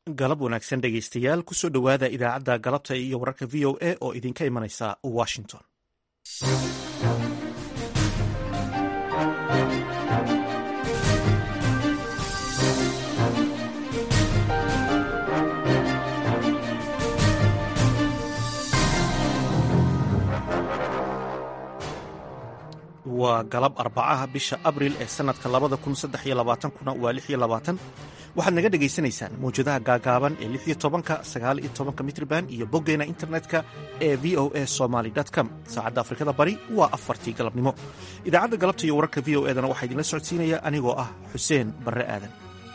galab wanaagsan dhegaystayaal kusoo dhowaada idaacadda galabta iyo wararka v o a oo idinka imanaysa washington waa galab arbacaha bisha abril ee sanadka labada kun saddex iyo labaatankuna waa lix iyo labaatan waxaad naga dhagaysanaysaan mawjadaha gaagaaban ee lix iyo tobanka sagaal iyo tobanka mitrban iyo boggeena internetka ee v o a somaly com saacadda afrikada bari waa afartii galabnimo idaacadda galabta iyo wararka v o edana waxaa idinla socodsiinaya anigoo ah xuseen barre aadan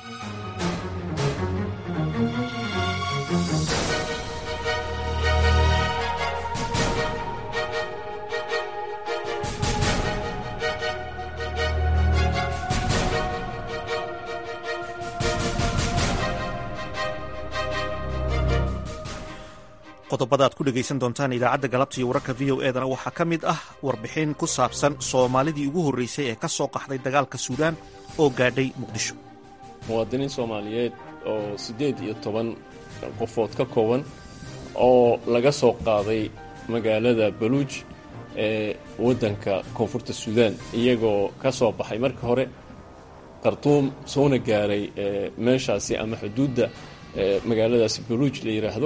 qodobada aad ku dhegaysan doontaan idaacadda galabta iyo wararka v o edana waxaa ka mid ah warbixin ku saabsan soomaalidii ugu horreysay ee ka soo qaxday dagaalka suudaan oo gaadhay muqdisho muwaadiniin soomaaliyeed oo siddeed iyo toban qofood ka kooban oo laga soo qaaday magaalada baluuj ee waddanka koonfurta suudaan iyagoo ka soo baxay marka hore khartuum soona gaaray meeshaasi ama xuduudda magaaladaasi baluuj la yidhaahdo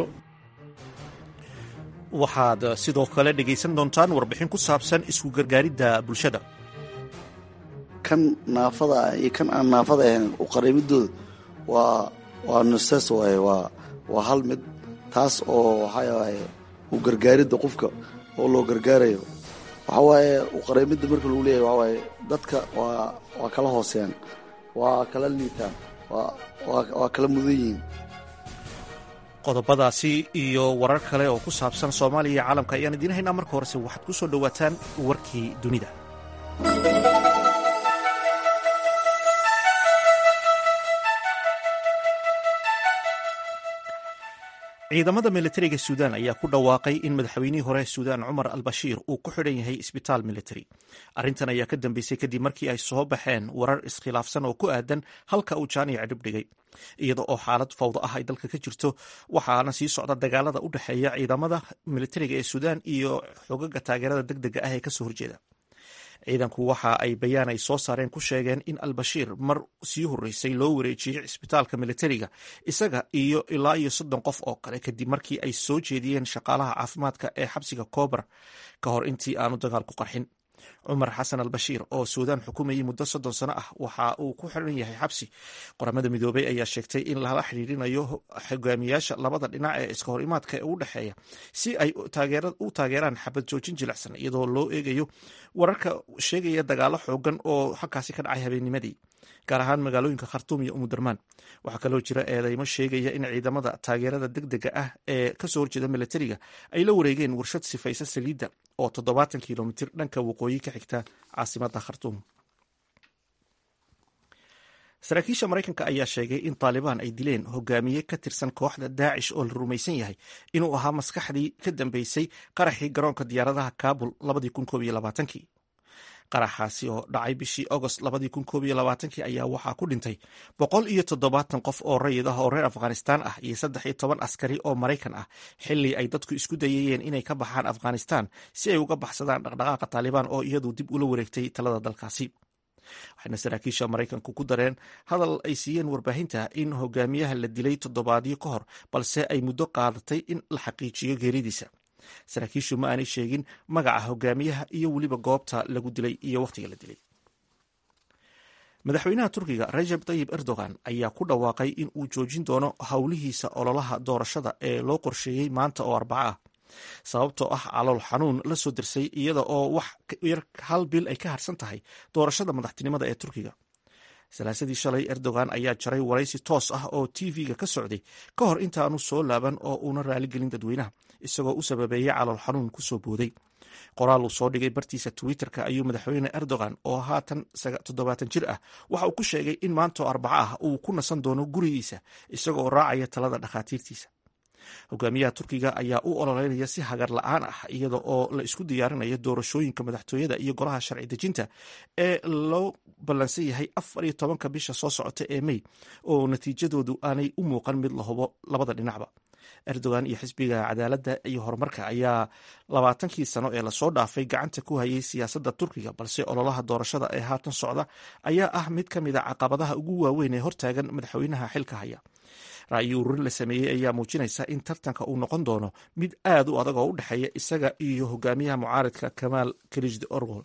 waxaad sidoo kale dhegaysan doontaan warbixin ku saabsan isku gargaaridda bulshada kan naafada iyo kan aan naafada ahayn u qariibidooda waa waa nuses waaye waa waa hal mid taas oo waxaa waaye u gargaaridda qofka oo loo gargaarayo waxaa waaye u qariibidda marka lagu leeyahy waxaa waaye dadka waa waa kala hooseeyaan waa kala liitaan waa waa waa kala mudan yihiin qodobadaasi iyo warar kale oo ku saabsan soomaaliya iyo caalamka ayaan idiin haynaa marka horese waxaad ku soo dhowaataan warkii dunida ciidamada militariga suudaan ayaa ku dhawaaqay in madaxweynihii hore suudaan cumar al bashiir uu ku xidhan yahay isbitaal militari arrintan ayaa ka dambeysay kadib markii ay soo baxeen warar iskhilaafsan oo ku aadan halka uu jaaniya cidhib dhigay iyada oo xaalad fawdo ah ay dalka ka jirto waxaana sii socda dagaalada u dhexeeya ciidamada militariga ee suudaan iyo xogaga taageerada deg dega ah ee kasoo horjeeda ciidanku waxa ay bayaan ay soo saareen ku sheegeen in albashiir mar sii horreysay loo wareejiyey cisbitaalka militariga isaga iyo ilaa iyo soddon qof oo kale kadib markii ay soo jeediyeen shaqaalaha caafimaadka ee xabsiga koobar ka hor intii aanu dagaalku qarxin cumar xasan al bashiir oo suudaan xukumayay muddo soddon sano ah waxa uu ku xiran yahay xabsi qoramada midoobey ayaa sheegtay in lala xidhiirinayo hogaamiyaasha labada dhinac ee iska hor imaadka ee u dhexeeya si ay u taageeraan xabad joojin jilicsan iyadoo loo eegayo wararka sheegaya dagaalo xoogan oo halkaasi ka dhacay habeennimadii gaar ahaan magaalooyinka khartuum iyo umudarmaan waxaa kaloo jira eedeymo sheegaya in ciidamada taageerada deg dega ah ee kasoo horjeeda militariga ay la wareegeen warshad sifaysa saliidda oo toddobaatan kilomitir dhanka waqooyi ka xigta caasimada khartuum saraakiisha maraykanka ayaa sheegay in taalibaan ay dileen hogaamiye ka tirsan kooxda daacish oo la rumaysan yahay inuu ahaa maskaxdii ka dambeysay qaraxii garoonka diyaaradaha kabul kii qaraxaasi oo dhacay bishii agost ayaa waxaa ku dhintay boqol iyo toddobaatan qof oo rayid ah oo reer afghanistaan ah iyo saddex iyo toban askari oo maraykan ah xili ay dadku isku dayayeen inay ka baxaan afghanistaan si ay uga baxsadaan dhaqdhaqaaqa taalibaan oo iyadu dib ula wareegtay talada dalkaasi waxayna saraakiisha maraykanku ku dareen hadal ay siiyeen warbaahinta in hogaamiyaha la dilay toddobaadyo ka hor balse ay muddo qaadatay in la xaqiijiyo geeridiisa saraakiishu ma aanay sheegin magaca hogaamiyaha iyo weliba goobta lagu dilay iyo wakhtiga la dilay madaxweynaha turkiga rajab tayib erdogan ayaa ku dhawaaqay in uu joojin doono howlihiisa ololaha doorashada ee loo qorsheeyey maanta oo arbaco ah sababtoo ah calool xanuun la soo dirsay iyada oo wax yar hal bil ay ka harsan tahay doorashada madaxtinimada ee turkiga salaasadii shalay erdogan ayaa jaray waraysi toos ah oo tv-ga ka socday ka hor intaanu soo laaban oo uuna raaligelin dadweynaha isagoo u sababeeyey calool xanuun kusoo booday qoraal uu soo dhigay bartiisa twitter-ka ayuu madaxweyne erdogan oo haatan toddobaatan jir ah waxa uu ku sheegay in maantoo arbaco ah uu ku nasan doono gurigiisa isagoo raacaya talada dhakhaatiirtiisa hogaamiyaha turkiga ayaa u ololeynaya si hagar la-aan ah iyada oo la isku diyaarinayo doorashooyinka madaxtooyada iyo golaha sharci dejinta ee loo ballansan yahay afar iyo tobanka bisha soo socota ee mey oo natiijadoodu aanay u muuqan mid la hubo labada dhinacba erdogan iyo xisbiga cadaaladda iyo horumarka ayaa labaatankii sano ee lasoo dhaafay gacanta ku hayay siyaasadda turkiga balse ololaha doorashada ee haatan socda ayaa ah mid ka mid a caqabadaha ugu waaweyn ee hortaagan madaxweynaha xilka haya ra'yi ururin la sameeyey ayaa muujinaysa in tartanka uu noqon doono mid aad u adag oo u dhexeeya isaga iyo hogaamiyaha mucaaridka kamaal kalijd orgol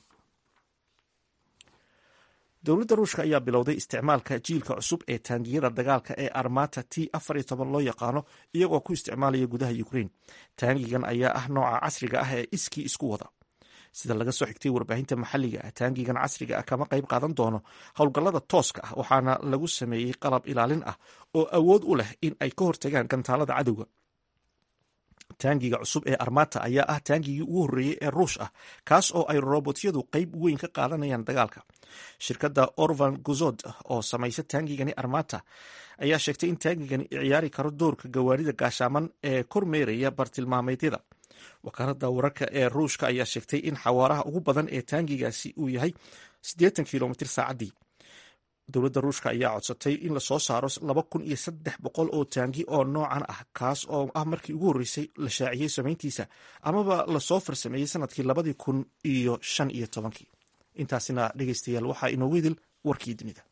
dowladda ruushka ayaa bilowday isticmaalka jiilka cusub ee taangiyada dagaalka ee armata t afar iyo toban loo yaqaano iyagoo ku isticmaalaya gudaha ukrein taangigan ayaa ah nooca casriga ah ee iskii isku wada sida laga soo xigtay warbaahinta maxalliga ah taangigan casriga ah kama qayb qaadan doono howlgallada tooska ah waxaana lagu sameeyey qalab ilaalin ah oo awood u leh in ay ka hortagaan gantaalada cadowga taangiga cusub ee armata ayaa ah taangigii ugu horreeyey ee ruush ah kaas oo ay robotyadu qayb weyn ka qaadanayaan dagaalka shirkadda orvan guzod oo samaysa taangigani armata ayaa sheegtay in taangigani ciyaari karo doorka gawaarida gaashaaman ee kormeeraya bartilmaameedyada wakaaladda wararka ee ruushka ayaa sheegtay in xawaaraha ugu badan ee taangigaasi uu yahay siddeetan kilomitr saacaddii dowladda ruushka ayaa codsatay in lasoo saaro laba kun iyo saddex boqol oo taangi oo noocan ah kaas oo ah markii ugu horreysay la shaaciyey samayntiisa amaba lasoo farsameeyey sanadkii labadii kun iyo shan iyo tobankii intaasina dhegeystayaal waxaa inoogu idil warkii dunida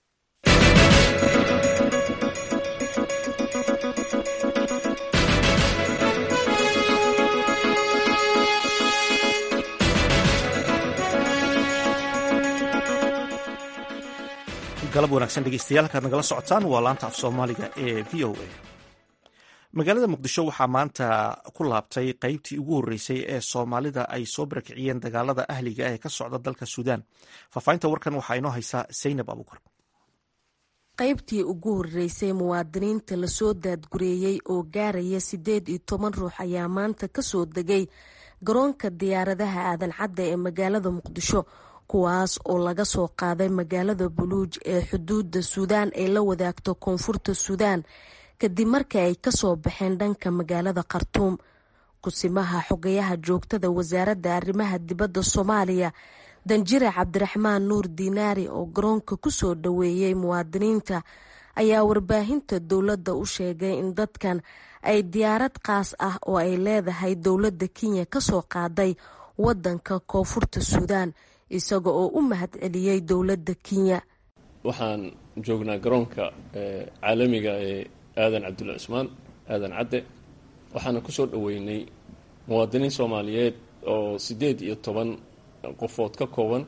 galab wanaagsan dhegeystayaal halkaad nagala socotaan waa laanta af soomaaliga ee v o a magaalada muqdisho waxaa maanta ku laabtay qeybtii ugu horreysay ee soomaalida ay soo barakiciyeen dagaalada ahliga ee ka socda dalka suudaan faahfaahinta warkan waxaa inoo haysaa saynab abuukar qaybtii ugu horreysay muwaadiniinta lasoo daadgureeyey oo gaaraya siddeed iyo toban ruux ayaa maanta kasoo degay garoonka diyaaradaha aadan cadda ee magaalada muqdisho kuwaas oo laga soo qaaday magaalada buluuj ee xuduudda suudaan ay la wadaagto koonfurta suudaan kadib markii ay kasoo baxeen dhanka magaalada khartuum kusimaha xogayaha joogtada wasaaradda arrimaha dibadda soomaaliya danjire cabdiraxmaan nuur diinaari oo garoonka kusoo dhoweeyey muwaadiniinta ayaa warbaahinta dowladda u sheegay in dadkan ay diyaarad qaas ah oo ay leedahay dowladda kenya kasoo qaaday wadanka koonfurta suudaan isaga oo u mahad celiyey dowladda kenya waxaan joognaa garoonka caalamiga ee aadan cabdulla cusmaan aadan cadde waxaana ku soo dhoweynay muwaadiniin soomaaliyeed oo siddeed iyo toban qofood ka kooban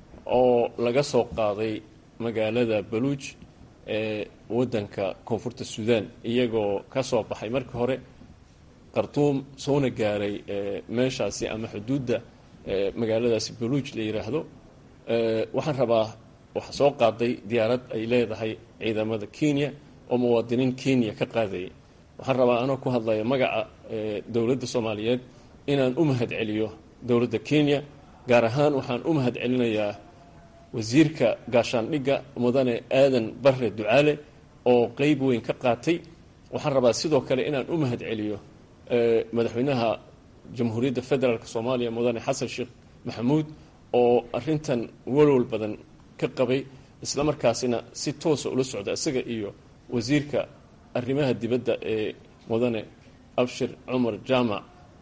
oo laga soo qaaday magaalada baluuj ee waddanka koonfurta suudaan iyagoo ka soo baxay markii hore khartuum soona gaaray meeshaasi ama xuduudda magaaladaasi baluuj la yidhaahdo waxaan rabaa waxa soo qaaday diyaarad ay leedahay ciidamada kenya oo muwaadiniin kenya ka qaadayay waxaan rabaa anoo ku hadlaya magaca dowladda soomaaliyeed inaan u mahad celiyo dowladda kenya gaar ahaan waxaan u mahad celinayaa wasiirka gaashaandhigga mudane aadan barre ducaale oo qeyb weyn ka qaatay waxaan rabaa sidoo kale inaan u mahad celiyo madaxweynaha jamhuuriyadda federaalk soomaaliya mudane xasan sheekh maxamuud oo arintan walwal badan ka qabay isla markaasina si toosa ula socda isaga iyo wasiirka arrimaha dibadda ee mudane abshir cumar jaamac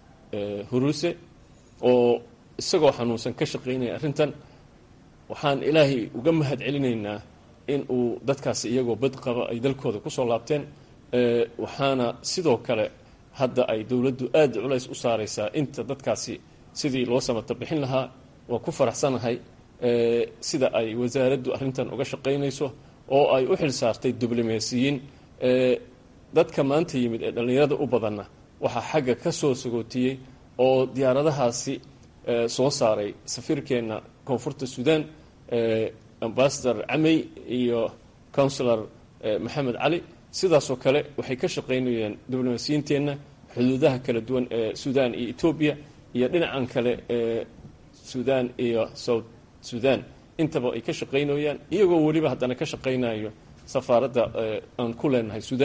huruse oo isagoo xanuunsan ka shaqaynaya arrintan waxaan ilaahay uga mahad celinaynaa in uu dadkaasi iyagoo bad qaba ay dalkooda kusoo laabteen waxaana sidoo kale hadda ay dowladdu aada culays u saaraysaa inta dadkaasi sidii loo samata bixin lahaa waa ku faraxsanahay sida ay wasaaraddu arrintan uga shaqaynayso oo ay u xil saartay diblomaasiyiin dadka maanta yimid ee dhallinyarada u badanna waxaa xagga ka soo sagootiyey oo diyaaradahaasi soo saaray safiirkeenna koonfurta suudaan ambasador camey iyo counsilor maxamed cali sidaasoo kale waxay ka shaqaynayeen diblomaasiyiinteenna xuduudaha kala duwan ee suudaan iyo etoobiya iyo dhinacan kale ee suudaan iyo south suudaan intaba ay ka shaqaynayaan iyagoo weliba haddana ka shaqaynayo safaaradda aan ku leenahay suudaan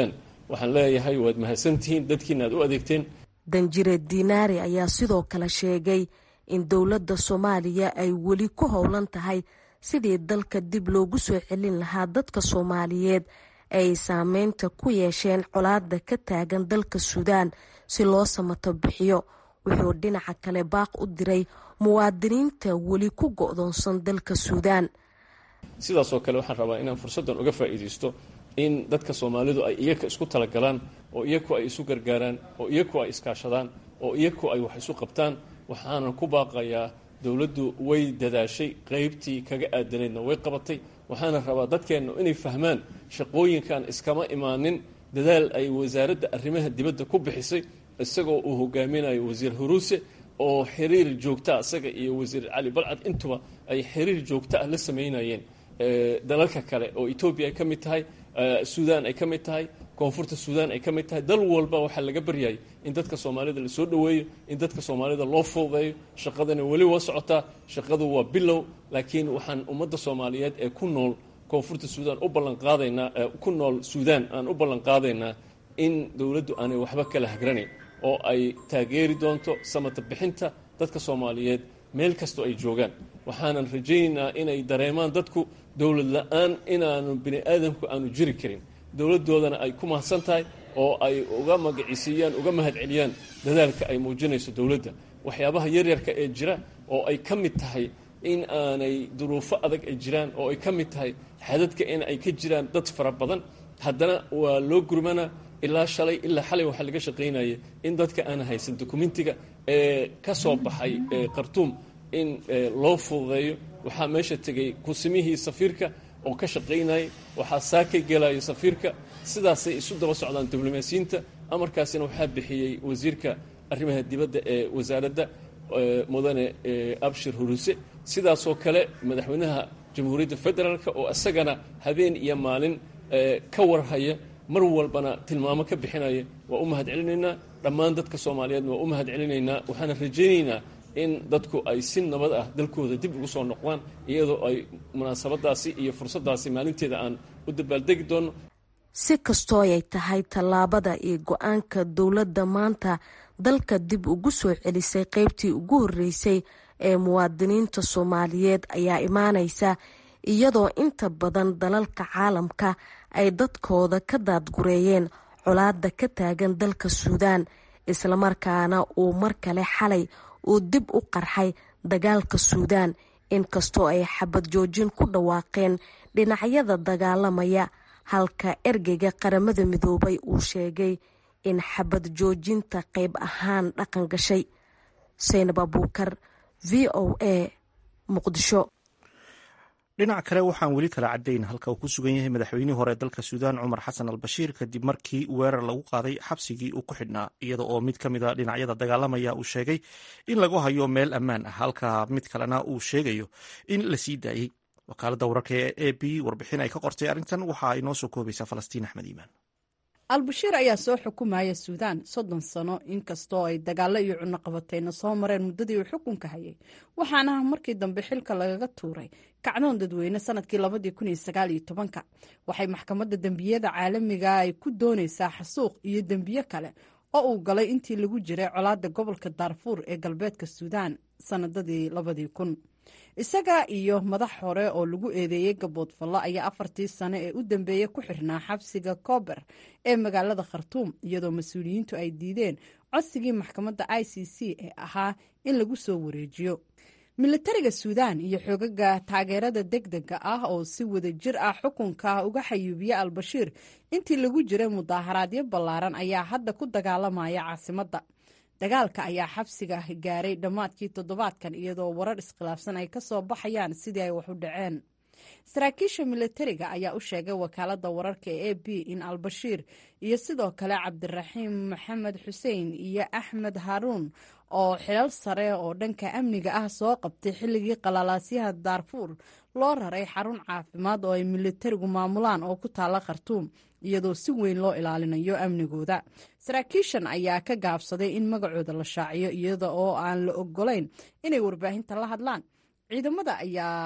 waxaan leeyahay waad mahadsantihiin dadkiina aad u adeegteen danjire diinaari ayaa sidoo kale sheegay in dowladda soomaaliya ay weli ku howlan tahay sidii dalka dib loogu soo celin lahaa dadka soomaaliyeed ay saameynta ku yeesheen colaada ka taagan dalka suudaan si loo samato bixiyo wuxuu dhinaca kale baaq u diray muwaadiniinta weli ku go'doonsan dalka suudaan sidaasoo kale waxaan rabaa inaan fursaddan uga faa'iidaysto in dadka soomaalidu ay iyaka isku talagalaan oo iyaku ay isu gargaaraan oo iyaku ay iskaashadaan oo iyaku ay wax isu qabtaan waxaanan ku baaqayaa dowladdu way dadaashay qaybtii kaga aadanaydna way qabatay waxaana rabaa dadkeenna inay fahmaan shaqooyinkan iskama imaanin dadaal ay wasaaradda arrimaha dibadda ku bixisay isagoo uu hogaaminayo wasiir huruuse oo xiriir joogtaa isaga iyo wasiir cali balcad intuba ay xiriir joogta ah la samaynayeen dalalka kale oo etoobiya ay ka mid tahay suudaan ay ka mid tahay koonfurta suudaan ay ka mid tahay dal walba waxaa laga baryayay in dadka soomaalida lasoo dhoweeyo in dadka soomaalida loo fududeeyo shaqadana weli waa socotaa shaqadu waa bilow laakiin waxaan ummadda soomaaliyeed ee ku nool koonfurta suudaan u ballanqaadaynaa ku nool suudaan aan u ballanqaadaynaa in dowladdu aanay waxba kala hagranayn oo ay taageeri doonto samata bixinta dadka soomaaliyeed meel kastoo ay joogaan waxaanan rajaynaynaa inay dareemaan dadku dowlad la-aan inaanu bini aadamku aanu jiri karin dowladdoodana ay ku mahadsan tahay oo ay uga magacisiiyaan uga mahad celiyaan dadaalka ay muujinayso dowladda waxyaabaha yaryarka ee jira oo ay ka mid tahay in aanay duruufo adag ay jiraan oo ay ka mid tahay xadadka in ay ka jiraan dad fara badan haddana waa loo gurmanaa ilaa shalay ilaa xalay waxaa laga shaqaynaya in dadka aan haysan dokumentiga ee ka soo baxay khartuum in loo fududeeyo waxaa meesha tegay kusimihii safiirka oo ka shaqaynayay waxaa saakay gelaya safiirka sidaasay isu daba socdaan diblomaasiyiinta amarkaasina waxaa bixiyey wasiirka arrimaha dibadda ee wasaaradda mudane abshir huruse sidaasoo kale madaxweynaha jamhuuriyadda federaalk oo isagana habeen iyo maalin ka warhaya mar walbana tilmaamo ka bixinaya waa u mahad celinaynaa dhammaan dadka soomaaliyeedna waa u mahad celinaynaa waxaana rajaynaynaa in dadku ay si nabad ah dalkooda dib ugu soo noqdaan iyadoo ay munaasabadaasi iyo fursaddaasi maalinteeda aan u dabaaldegi doonno si kastoo ay tahay tallaabada iyo go-aanka dowladda maanta dalka dib ugu soo celisay qeybtii ugu horreysay ee muwaadiniinta soomaaliyeed ayaa imaanaysa iyadoo inta badan dalalka caalamka ay dadkooda ka daadgureeyeen colaada ka taagan dalka suudaan islamarkaana uu mar kale xalay uu dib u qarxay dagaalka suudaan inkastoo ay xabad joojin ku dhawaaqeen dhinacyada dagaalamaya halka ergeyga qaramada midoobay uu sheegay in xabad joojinta qayb ahaan dhaqan gashay saynab abuukar v o a muqdisho dhinaca kale waxaan weli kala cadayn halka uu ku sugan yahay madaxweynihii hore dalka suudaan cumar xasan al bashiir kadib markii weerar lagu qaaday xabsigii uu ku xidhnaa iyada oo mid ka mid a dhinacyada dagaalamaya uu sheegay in lagu hayo meel ammaan ah halka mid kalena uu sheegayo in la sii daayey wakaaladda wararka ee a b warbixin ay ka qortay arrintan waxa ay noo soo koobaysaa falastiin axmed iimaan albashiir ayaa soo xukumaya suudaan soddon sano inkastoo ay dagaalo iyo cunaqabateyna soo mareen muddadii uu xukunka hayay waxaana markii dambe xilka lagaga tuuray kacdoon dadweyne sanadkii labadii kun iyo sagaal iyo tobanka waxay maxkamadda dembiyada caalamiga ay ku doonaysaa xasuuq iyo dembiye kale oo uu galay intii lagu jiray colaadda gobolka daarfuur ee galbeedka suudaan sanadadii labadii kun isaga iyo madax hore oo lagu eedeeyey gaboodfallo ayaa afartii sano ee u dambeeyey ku xirnaa xabsiga koober ee magaalada khartuum iyadoo mas-uuliyiintu ay diideen codsigii maxkamadda i c c ee ahaa in lagu soo wareejiyo militariga suudaan iyo xoogaga taageerada degdega ah oo si wada jir ah xukunka uga xayuubiye albashiir intii lagu jiray mudaaharaadyo ballaaran ayaa hadda ku dagaalamaya caasimadda dagaalka ayaa xabsiga gaaray dhammaadkii toddobaadkan iyadoo warar iskhilaafsan ay ka soo baxayaan sidii ay wax u dhaceen saraakiisha militariga ayaa u sheegay wakaaladda wararka ee a b in albashiir iyo sidoo kale cabdiraxiim maxamed xuseen iyo axmed haruun oo xilal sare oo dhanka amniga ah soo qabtay xilligii qalalaasyaha daarfuur loo raray xarun caafimaad oo ay militarigu maamulaan oo ku taala khartuum iyadoo si weyn loo ilaalinayo amnigooda saraakiishan ayaa ka gaabsaday in magacooda la shaaciyo iyada oo aan la ogolayn inay warbaahinta la hadlaan ciidamada ayaa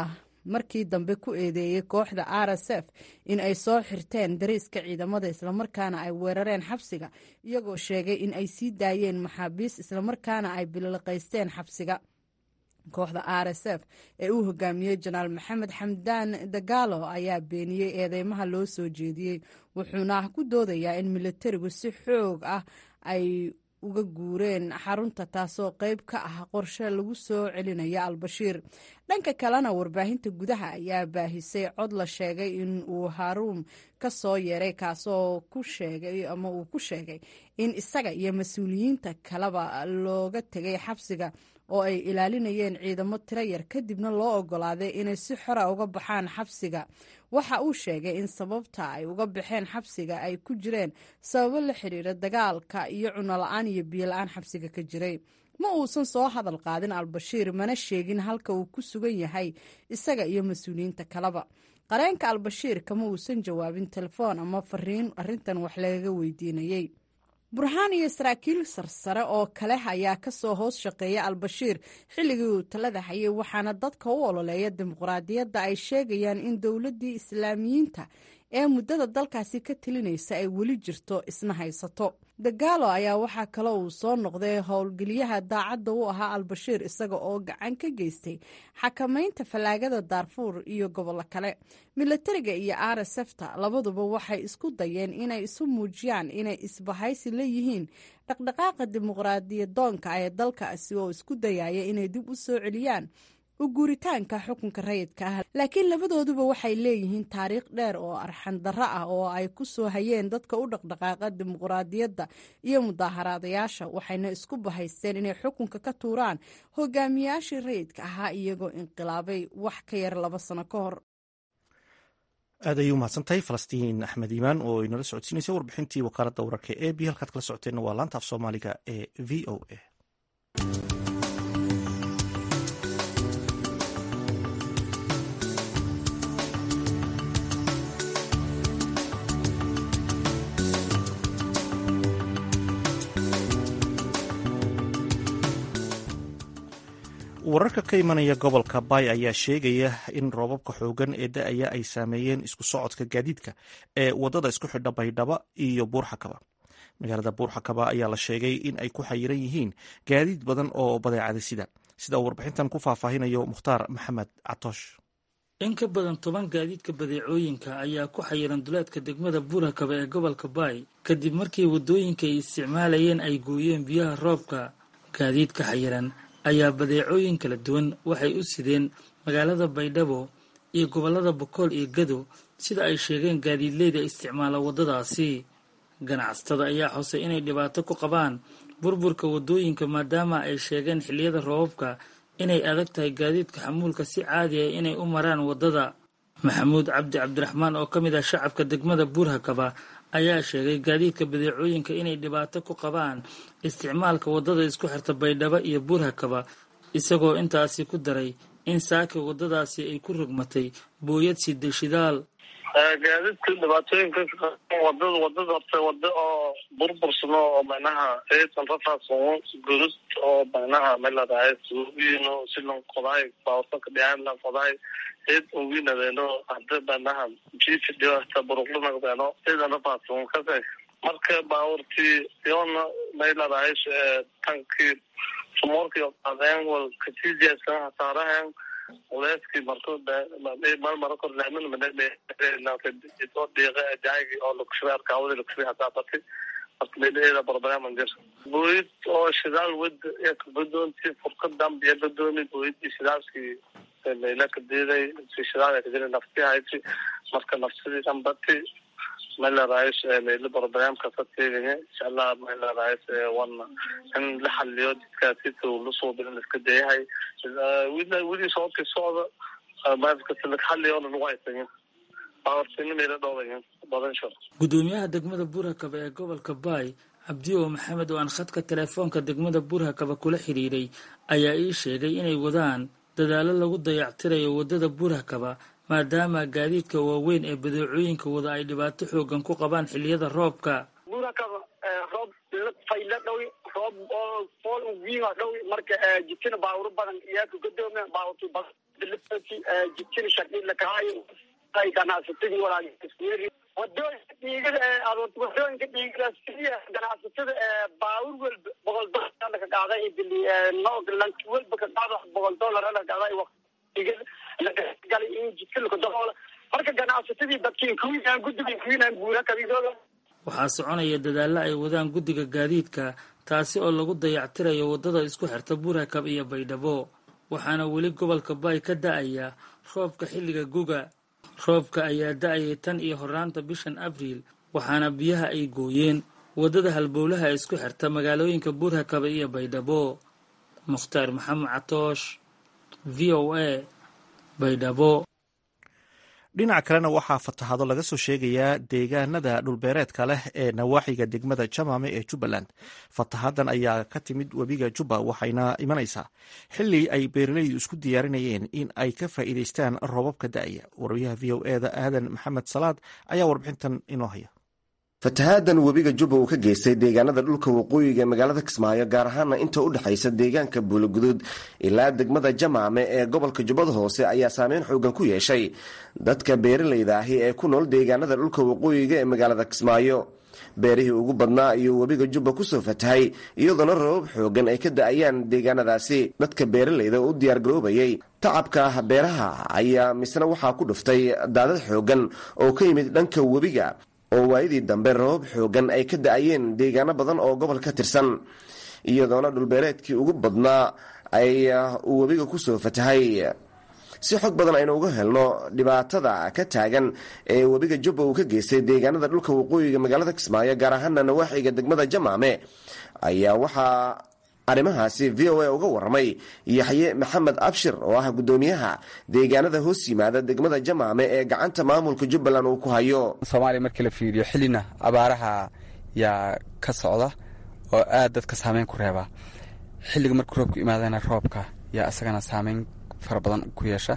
markii dambe ku eedeeyey kooxda r s f in ay soo xirteen dariiska ciidamada islamarkaana ay weerareen xabsiga iyagoo sheegay in ay sii daayeen maxaabiis islamarkaana ay bililiqaysteen xabsiga kooxda r s f ee uu hogaamiyey janaal maxamed xamdaan dagaalo ayaa beeniyey eedeymaha loo soo jeediyey wuxuuna ku doodayaa in militarigu si xoog ah ay uga guureen xarunta taasoo qeyb ka ah qorshe lagu soo celinaya albashiir dhanka kalena warbaahinta gudaha ayaa baahisay cod la sheegay in uu haruum ka soo yeeray kaasoo ku sheegay ama uu ku sheegay in isaga iyo mas-uuliyiinta kaleba looga tegay xabsiga oo ay ilaalinayeen ciidamo tiro yar kadibna loo ogolaaday inay si xora uga baxaan xabsiga waxa uu sheegay in sababta ay uga baxeen xabsiga ay ku jireen sababo la xiriira dagaalka iyo cuno la-aan iyo biyo la-aan xabsiga ka jiray ma uusan soo hadal qaadin albashiir mana sheegin halka uu ku sugan yahay isaga iyo mas-uuliyiinta kaleba qareenka albashiir kama uusan jawaabin telefoon ama fariin arintan wax lagaga weydiinayey burhaan iyo saraakiil sarsare oo kale ayaa kasoo hoos shaqeeya albashiir xilligii uu talada hayay waxaana dadka u ololeeya dimuqraadiyadda ay sheegayaan in dowladdii islaamiyiinta ee muddada dalkaasi ka telinaysa ay weli jirto isna haysato dagaalo ayaa waxaa kale uu soo noqday howlgeliyaha daacadda u ahaa albashiir isaga oo gacan ka geystay xakamaynta fallaagada daarfuur iyo gobollo kale milatariga iyo r s fta labaduba waxay isku dayeen inay isu muujiyaan inay isbahaysi leeyihiin dhaqdhaqaaqa dimuqraadiyadoonka ee dalkaasi oo isku dayaya inay dib u soo celiyaan u guuritaanka xukunka rayidka ah laakiin labadooduba waxay leeyihiin taariikh dheer oo arxan darro ah oo ay ku soo hayeen dadka u dhaqdhaqaaqa dimuqraadiyadda iyo mudaaharaadayaasha waxayna isku bahaysteen inay xukunka ka tuuraan hogaamiyaashii rayidka ahaa iyagoo inqilaabay wax ka yar laba sano ka hor aad ayay u mahadsantahay falastiin axmed iimaan oo inala socodsiinaysa warbixintii wakaaladda wararka e b halkaad kala socoteenna waa laanta af soomaaliga ee v o a wararka ka imanaya gobolka bay ayaa sheegaya in roobabka xoogan ee da-aya ay saameeyeen isku socodka gaadiidka ee wadada isku xidha baydhaba iyo buurxakaba magaalada buurxakaba ayaa la sheegay in ay ku xayiran yihiin gaadiid badan oo badeecada sida sida uu warbixintan ku faahfaahinayo mukhtaar maxamed catoosh in ka badan toban gaadiidka badeecooyinka ayaa ku xayiran duleedka degmada buurhakaba ee gobolka baay kadib markii waddooyinka ay isticmaalayeen ay gooyeen biyaha roobka gaadiidka xayiran ayaa badeecooyin kala duwan waxay u sideen magaalada baydhabo iyo gobollada bokool iyo gado sida ay sheegeen gaadiidleyda isticmaala waddadaasi ganacsatada ayaa xusay inay dhibaato ku qabaan burburka waddooyinka maadaama ay sheegeen xilliyada roobabka inay adag tahay gaadiidka xamuulka si caadi ah inay u maraan waddada maxamuud cabdi cabdiraxmaan oo ka mid ah shacabka degmada buurhakaba ayaa sheegay gaadiidka badeecooyinka inay dhibaato ku qabaan isticmaalka waddada isku xirta baydhabo iyo buurhakaba isagoo intaasi ku daray in saaki waddadaasi ay ku rogmatay booyad sida shidaal gaadiidka dhibaatooyinka wadada wadada horta wada oo burbursano oo macnaha eesan rafaasoo gurud oo macnaha meladahay suugiino silan qodaay baawasanka dhiaan qodaay eed uginadeno hada macnaha jifidio hata buruqlinagdeno eedan rafaason kase marka baawartii yoona meladahay tankii sumoorkii qadeen wal katiijaasan hasaarahan uleeskii marto mar mara kor laamin manoo dhiiqa jaaygi oo lakushuba arkaawadi lakushuba hasaabati marka meelaheeda barbaraaman jir booyid oo shidaal wad kabadoonti furka dambiya badooni booyidii shidaalkii meela kadeeday si shidaal kadiri nafti hayti marka nafsidii dambati meelaraayis meelo barbaraaamka sateegaya insha allah meelaraayis wana in la xaliyo jidkaasi lasoo birin iska dayahay wili soodkii socda xaliyoona lagu haysanya baawartini meelo dhowdaya badan shar gudoomiyaha degmada buurhakaba ee gobolka baay cabdiyo maxamed oo aan khadka teleefoonka degmada buurhakaba kula xidhiiray ayaa ii sheegay inay wadaan dadaalo lagu dayactirayo waddada buurhakaba maadaama gaadiidka waaweyn ee badeecooyinka wada ay dhibaato xoogan ku qabaan xilliyada roobka buurakaba roob fayla dhow roob oo fool fool wiinga dhow marka jidkina baawuro badan iyaaka godoomi baawurti badan jidkina shaqila kahayo ay ganacsatadii walaal wadooyinka dhiigada wadooyinka dhiigada siya ganacsatada baawur walba boqol dollar ka qaaday noog lanki walba ka qaado boqol dollar la qaaday waqtiga lagalay in jidka laga daboola marka ganacsatadii dadkii kuwiinaan guddiga kuwiinaan guura kabidooda waxaa soconaya dadaallo ay wadaan guddiga gaadiidka taasi oo lagu dayactirayo waddada isku xirta burakab iyo baydhabo waxaana weli gobolka baay ka da-aya roobka xilliga guga roobka ayaa da-ayay tan iyo horaanta bishan abriil waxaana biyaha ay gooyeen waddada halbowlaha isku xirta magaalooyinka buurhakabe iyo baydhabo mukhtaar maxamed catoosh v o a baydhabo dhinaca kalena waxaa fatahaado laga soo sheegayaa deegaanada dhulbeereedka leh ee nawaaxiga degmada jamaame ee jubbaland fatahaaddan ayaa ka timid webiga jubba waxayna imanaysaa xili ay beeralaydu isku diyaarinayeen in ay ka faa'iidaystaan roobabka da'aya warayaha v o eda aadan maxamed salaad ayaa warbixintan inoo haya fatahaaddan webiga jubba uu ka geystay deegaanada dhulka waqooyiga ee magaalada kismaayo gaar ahaana inta u dhexaysa deegaanka buuloguduud ilaa degmada jamaame ee gobolka jubbada hoose ayaa saameyn xoogan ku yeeshay dadka beeralayda ahi ee ku nool deegaanada dhulka waqooyiga ee magaalada kismaayo beerihii ugu badnaa ayuu webiga jubba kusoo fatahay iyadoona rabab xoogan ay ka da-ayaan deegaanadaasi dadka beeralayda oo u diyaargaroobayay tacabka beeraha ayaa misna waxaa ku dhuftay daadad xoogan oo ka yimid dhanka webiga oo waayadii dambe rabab xoogan ay ka da-ayeen deegaano badan oo gobol ka tirsan iyadoona dhulbeereedkii ugu badnaa ay uu webiga kusoo fatahay si xog badan aynu uga helno dhibaatada ka taagan ee webiga jubba uu ka geystay deegaanada dhulka waqooyiga magaalada kismaayo gaar ahaana nawaaxiga degmada jamaame ayaa waxaa arrimahaasi v o a uga waramay yaxye maxamed abshir oo ah guddoomiyaha deegaanada hoos yimaada degmada jamaame ee gacanta maamulka jubbaland uu ku hayo soomaaliya markii la fiiriyo xillina abaaraha yaa ka socda oo aad dadka saameyn ku reeba xilliga markuu roobku imaadana roobka yaa isagana saameyn fara badan ku yeesha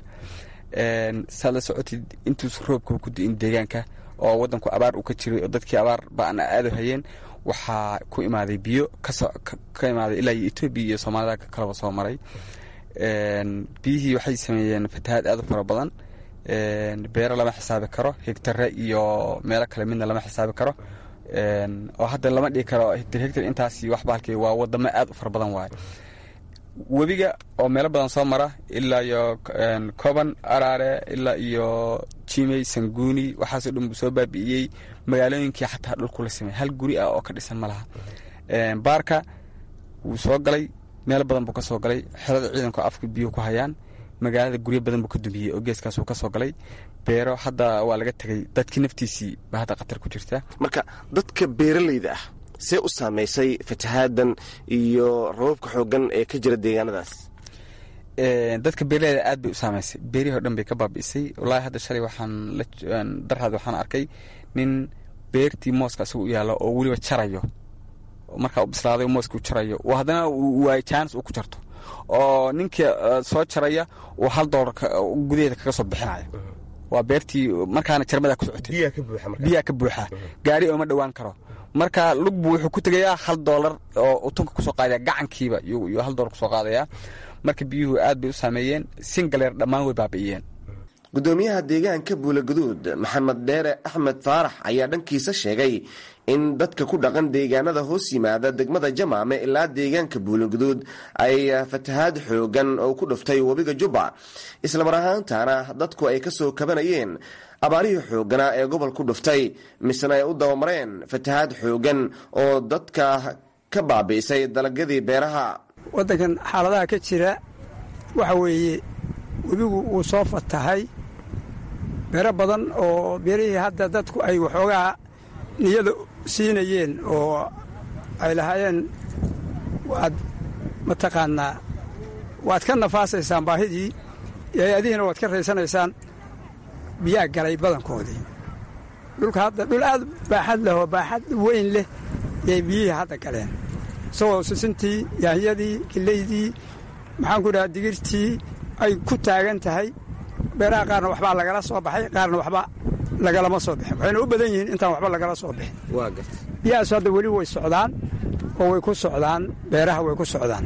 saad la socotid intuus roobka ku di'in deegaanka oo wadanku abaar uu ka jiray oo dadkii abaar ba-an aado hayeen waxaa ku imaaday biyo ka imaaday ilaa iyo etoobiya iyo soomaalida kalaba soo maray biyihii waxay sameeyeen fatahaad aad u fara badan beero lama xisaabi karo hegtare iyo meelo kale midna lama xisaabi karo oo hadda lama dhigi karo hegtar hegtar intaasi wax baalkii waa wadamo aad u fara badan waaye webiga oo meelo badan soo mara ilaa iyo koban araare ilaa iyo jimey sanguuni waxaasoo dhan buu soo baabi'iyey magaalooyinkii xataa dhulkula samey hal guri ah oo ka dhisan ma laha baarka wuu soo galay meel badan buu ka soo galay xerada ciidanku afka biyo ku hayaan magaalada guryo badan buu ka dumiyey oo geeskaasuu ka soo galay beero hadda waa laga tegay dadkii naftiisii ba hadda khatar ku jirta marka dadka beeralayda ah see u saamaysay fatahaaddan iyo rababka xoogan ee ka jira deegaanadaas dadka beeraleyda aad bay u saamaysay beerihii o dhan bay ka baabi'isay wallaahi hadda shalay waxaan darhaad waxaan arkay nin beertii mooska isagu u yaallo oo weliba jarayo markaa u bislaaday mooska u jarayo oo haddana waay jaanis uu ku jarto oo ninkii soo jaraya uu hal doolar gudaheeda kaga soo bixinayo waa beertii markaana jarmadaa ku socotay biyaa ka buuxa gaari ooma dhowaan karo marka lugbu wuxuu ku tegayaa hal doolar oo utunka kusoo qaadaya gacankiiba yuu hal doolar kusoo qaadaya marka biyuhu aad bay u saameeyeen singaleer dhammaan way baabi'iyeen gudoomiyaha deegaanka buulaguduud maxamed dheere axmed faarax ayaa dhankiisa sheegay in dadka ku dhaqan deegaanada hoos yimaada degmada jamaame ilaa deegaanka buulaguduud ay fatahaad xoogan oo ku dhuftay webiga jubba islamar ahaantaana dadku ay ka soo kabanayeen abaarihii xooganaa ee gobol ku dhuftay misena ay u dabamareen fatahaad xoogan oo dadka ka baabi'isay dalagyadii beeraha waddankan xaaladaha ka jira waxa weeye webigu wuu soo fatahay beero badan oo beerihii hadda dadku ay waxoogaa niyada siinayeen oo ay lahaayeen waad mataqaanaa waad ka nafaasaysaan baahidii hay-adihiina waad ka raysanaysaan biyaa galay badankoodii dhulka hadda dhul aad baaxad leh oo baaxad weyn leh yay biyihii hadda galeen isagoo sisintii yaanyadii kilaydii maxaan ku dhahaa digirtii ay ku taagan tahay beeraha qaarna waxbaa lagala soo baxay qaarna waxba lagalama soo bixin waxayna u badan yihiin intaan waxba lagala soo bixin biyahaasu hadda weli way socdaan oo way ku socdaan beeraha way ku socdaan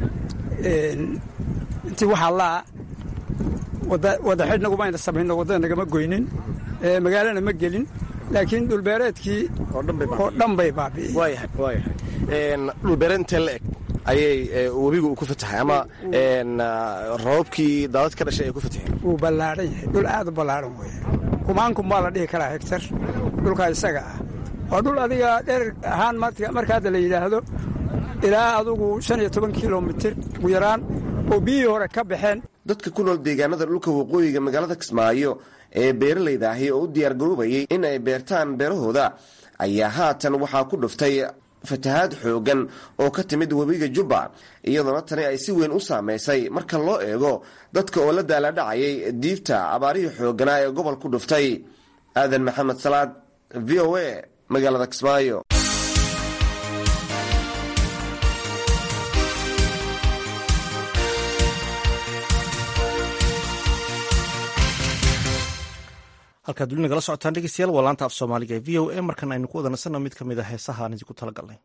intii waxaa laa wada xidhnagu mayna samayno waddada nagama goynin magaalana ma gelin laakiin dhulbeereedkii oo dhan bay baabi'iyey dhulbeereed intee la eg ayay webigu uu ku fatahay ama roobabkii daadad ka dhashay ay ku fataheen wuu ballaadhan yahay dhul aad u ballaadhan weeye kumaankun baa la dhihi karaa hegtar dhulkaa isaga ah waa dhul adiga dherer ahaan marka hadda la yidhaahdo ilaa adugu shan iyo toban kilomitir ugu yaraan oo biyihii hore ka baxeen dadka ku nool deegaanada dhulka waqooyiga magaalada kismaayo ee beeralayda ahi oo u diyaargaroobayay in ay beertaan beerahooda ayaa haatan waxaa ku dhuftay fatahaad xooggan oo ka timid webiga jubba iyadoona tani ay si weyn u saamaysay marka loo eego dadka oo la daaladhacayay diifta abaarihii xoogganaa ee gobol ku dhuftay aadan maxamed salaad v o a magaalada kismaayo halkaad weli nagala socotaan dhegeystayaal waa laanta af soomaaliga ee v o a markan aynu ku wada nasanno mid ka mid a heesaha aan idinku tala galnay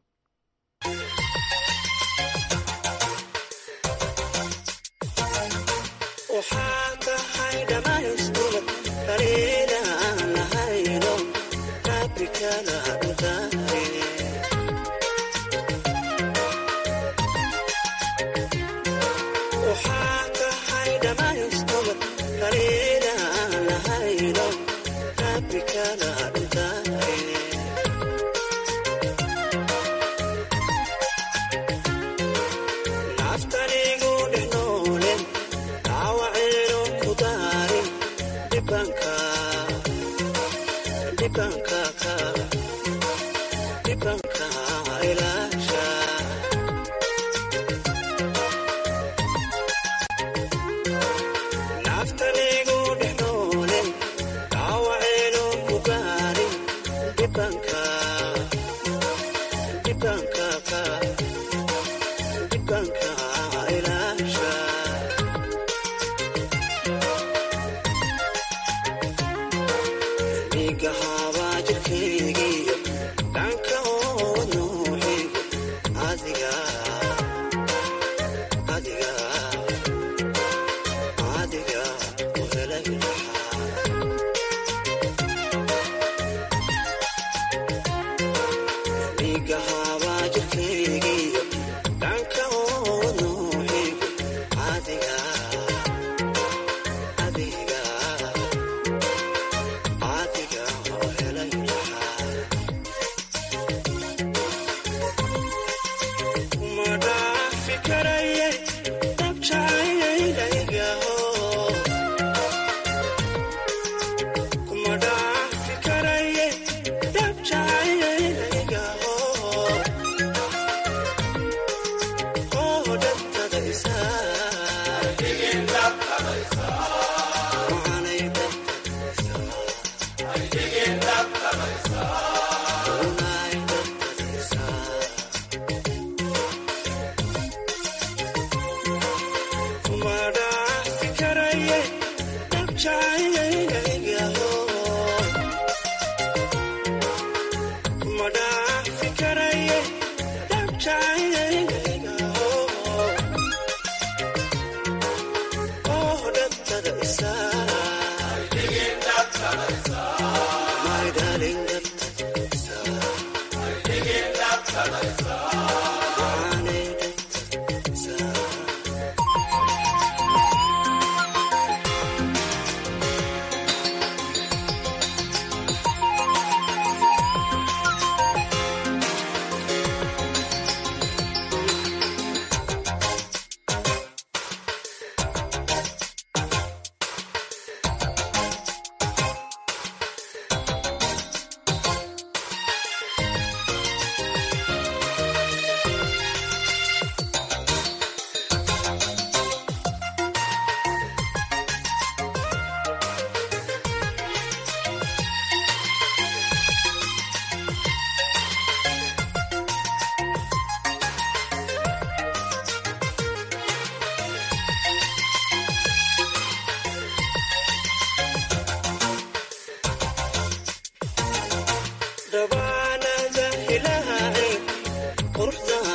dhabaanada ilaahay quruxda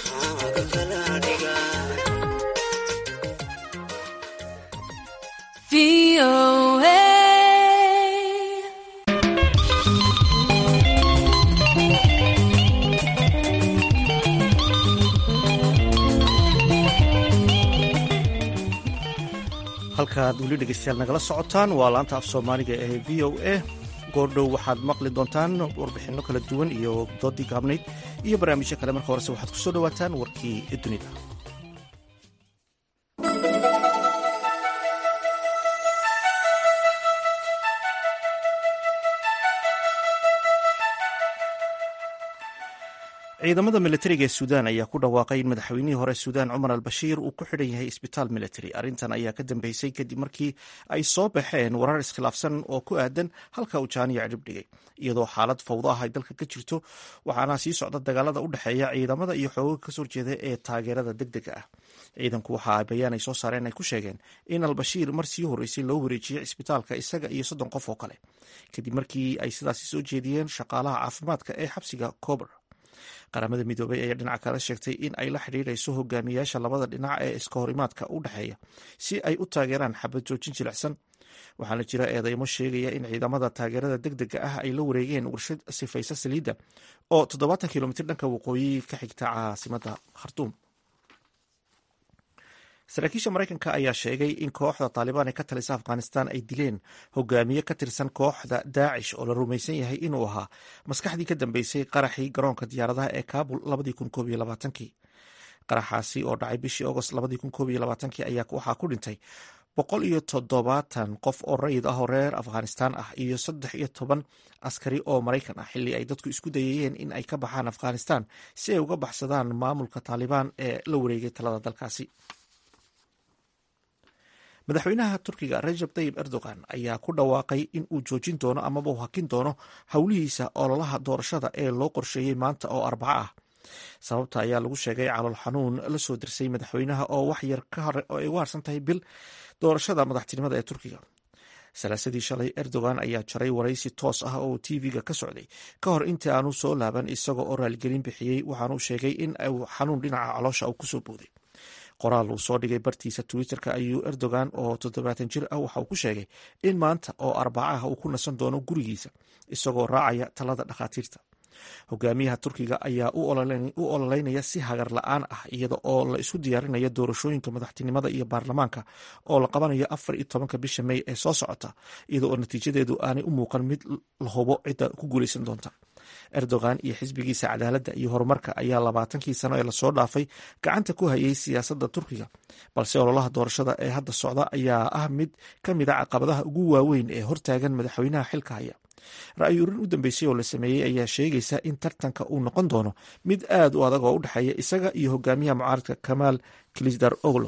halkaad weli dhegeystayaal nagala socotaan waa laanta af soomaaliga ee v o a goordhow waxaad maqli doontaan warbixinno kala duwan iyo doodii gaabnayd iyo barnaamijyo kale marka horese waxaad ku soo dhowaataan warkii dunida ciidamada militariga ee suudaan ayaa ku dhawaaqay in madaxweynihii hore suudaan cumar al bashiir uu ku xidhan yahay isbitaal military arrintan ayaa ka dambeysay kadib markii ay soo baxeen warar iskhilaafsan oo ku aadan halka uu jaaniya cidhib dhigay iyadoo xaalad fawdo ah ay dalka ka jirto waxaana sii socda dagaalada u dhexeeya ciidamada iyo xooga kasoo jeeda ee taageerada deg dega ah ciidanku waxa bayaan ay soo saareen ay ku sheegeen in albashiir mar sii horreysay loo wareejiyey cisbitaalka isaga iyo soddon qof oo kale kadib markii ay sidaasi soo jeediyeen shaqaalaha caafimaadka ee xabsiga cober qaramada midoobay ayaa dhinaca kale sheegtay in ay la xidhiirayso hogaamiyaasha labada dhinac ee iska horimaadka u dhexeeya si ay u taageeraan xabad joojin jilicsan waxaana jira eedeymo sheegaya in ciidamada taageerada deg dega ah ay la wareegeen warshad sifaysa saliidda oo toddobaatan kilomitr dhanka waqooyi ka xigta caasimada khartuum saraakiisha maraykanka ayaa sheegay in kooxda taalibaan ee ka talisa afghanistan ay dileen hogaamiye ka tirsan kooxda daacish oo la rumaysan yahay inuu ahaa maskaxdii ka dambeysay qaraxii garoonka diyaaradaha ee kabul qaraxaasi oo dhacay bishii agost ayaa waxaa ku dhintay boqol iyo toddobaatan qof oo rayid ah oo reer afghanistan ah iyo saddex iyo toban askari oo maraykan ah xilli ay dadku isku dayayeen in ay ka baxaan afghanistan si ay uga baxsadaan maamulka taalibaan ee la wareegay talada dalkaasi madaxweynaha turkiga rajab tayib erdogan ayaa ku dhawaaqay in uu joojin doono amaba uu hakin doono howlihiisa ololaha doorashada ee loo qorsheeyey maanta oo arbaco ah sababta ayaa lagu sheegay calool xanuun la soo dirsay madaxweynaha oo wax yar oo ay ugu harsan tahay bil doorashada madaxtinimada ee turkiga salaasadii shalay erdogan ayaa jaray waraysi toos ah oo tv-ga ka socday ka hor intii aanu soo laaban isaga oo raaligelin bixiyey waxaanu sheegay in uu xanuun dhinaca caloosha uu kusoo booday qoraal uu soo dhigay bartiisa twitter-ka ayuu erdogan oo toddobaatan jir ah waxa uu ku sheegay in maanta oo arbacaha uu ku nasan doono gurigiisa isagoo raacaya talada dhakhaatiirta hogaamiyaha turkiga ayaa u ololeynaya si hagar la-aan ah iyada oo la isku diyaarinayo doorashooyinka madaxtinimada iyo baarlamaanka oo la qabanayo afar iyo tobanka bisha mey ee soo socota iyada oo natiijadeedu aanay u muuqan mid la hubo cidda ku guuleysan doonta erdogan iyo xisbigiisa cadaaladda iyo horumarka ayaa labaatankii sano ee lasoo dhaafay gacanta ku hayay siyaasadda turkiga balse ololaha doorashada ee hadda socda ayaa ah mid ka mid a caqabadaha ugu waaweyn ee hortaagan madaxweynaha xilka haya ra-yi urin u dambeysay oo la sameeyey ayaa sheegaysa in tartanka uu noqon doono mid aad u adag oo u dhexeeya isaga iyo hogaamiyaha mucaaradka kamaal kilisdar oglo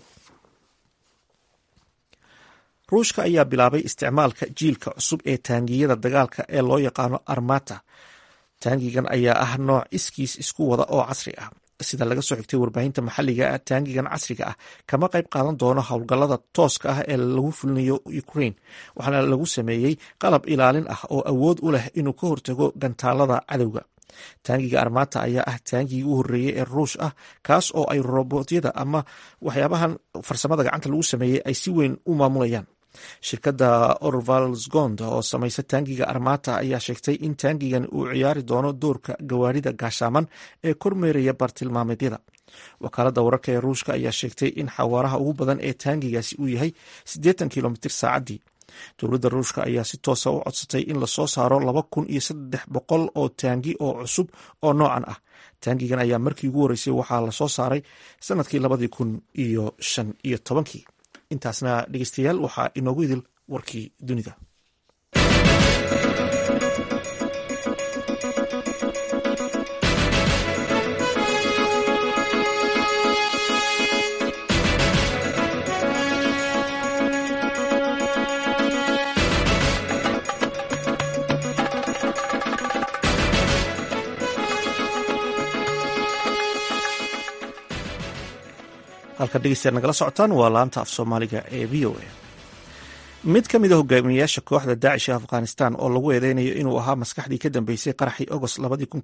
ruushka ayaa bilaabay isticmaalka jiilka cusub ee taangiyada dagaalka ee loo yaqaano armata taangigan ayaa ah nooc iskiis isku wada oo casri ah sida laga soo xigtay warbaahinta maxalliga ah taangigan casriga ah kama qayb qaadan doono howlgallada tooska ah ee lagu fulinayo ukraine waxaana lagu sameeyey qalab ilaalin ah oo awood u leh inuu ka hortago gantaalada cadowga taangiga armata ayaa ah taangigii u horreeyey ee ruush ah kaas oo ay robotyada ama waxyaabahan farsamada gacanta lagu sameeyey ay si weyn u maamulayaan shirkadda orvalsgond oo samaysa taangiga armata ayaa sheegtay in taangigan uu ciyaari doono doorka gawaarida gaashaaman ee kormeeraya bartilmaameedyada wakaaladda wararka ee ruushka ayaa sheegtay in xawaaraha ugu badan ee taangigaasi uu yahay siddeetan kilomitr saacaddii dowladda ruushka ayaa si toosa u codsatay in lasoo saaro laba kun iyo saddex boqol oo taangi oo cusub oo noocan ah taangigan ayaa markii ugu horreysay waxaa lasoo saaray sanadkii labadii kun iyo shan iyo tobankii intaasna dhegeystayaal waxaa inoogu idil warkii dunida halka dhegeystayaal nagala socotaan waa laanta af soomaaliga ee v o a mid ka mid a hogaamiyayaasha kooxda daacish ee afghanistan oo lagu eedeynayo inuu ahaa maskaxdii ka dambeysay qaraxii agost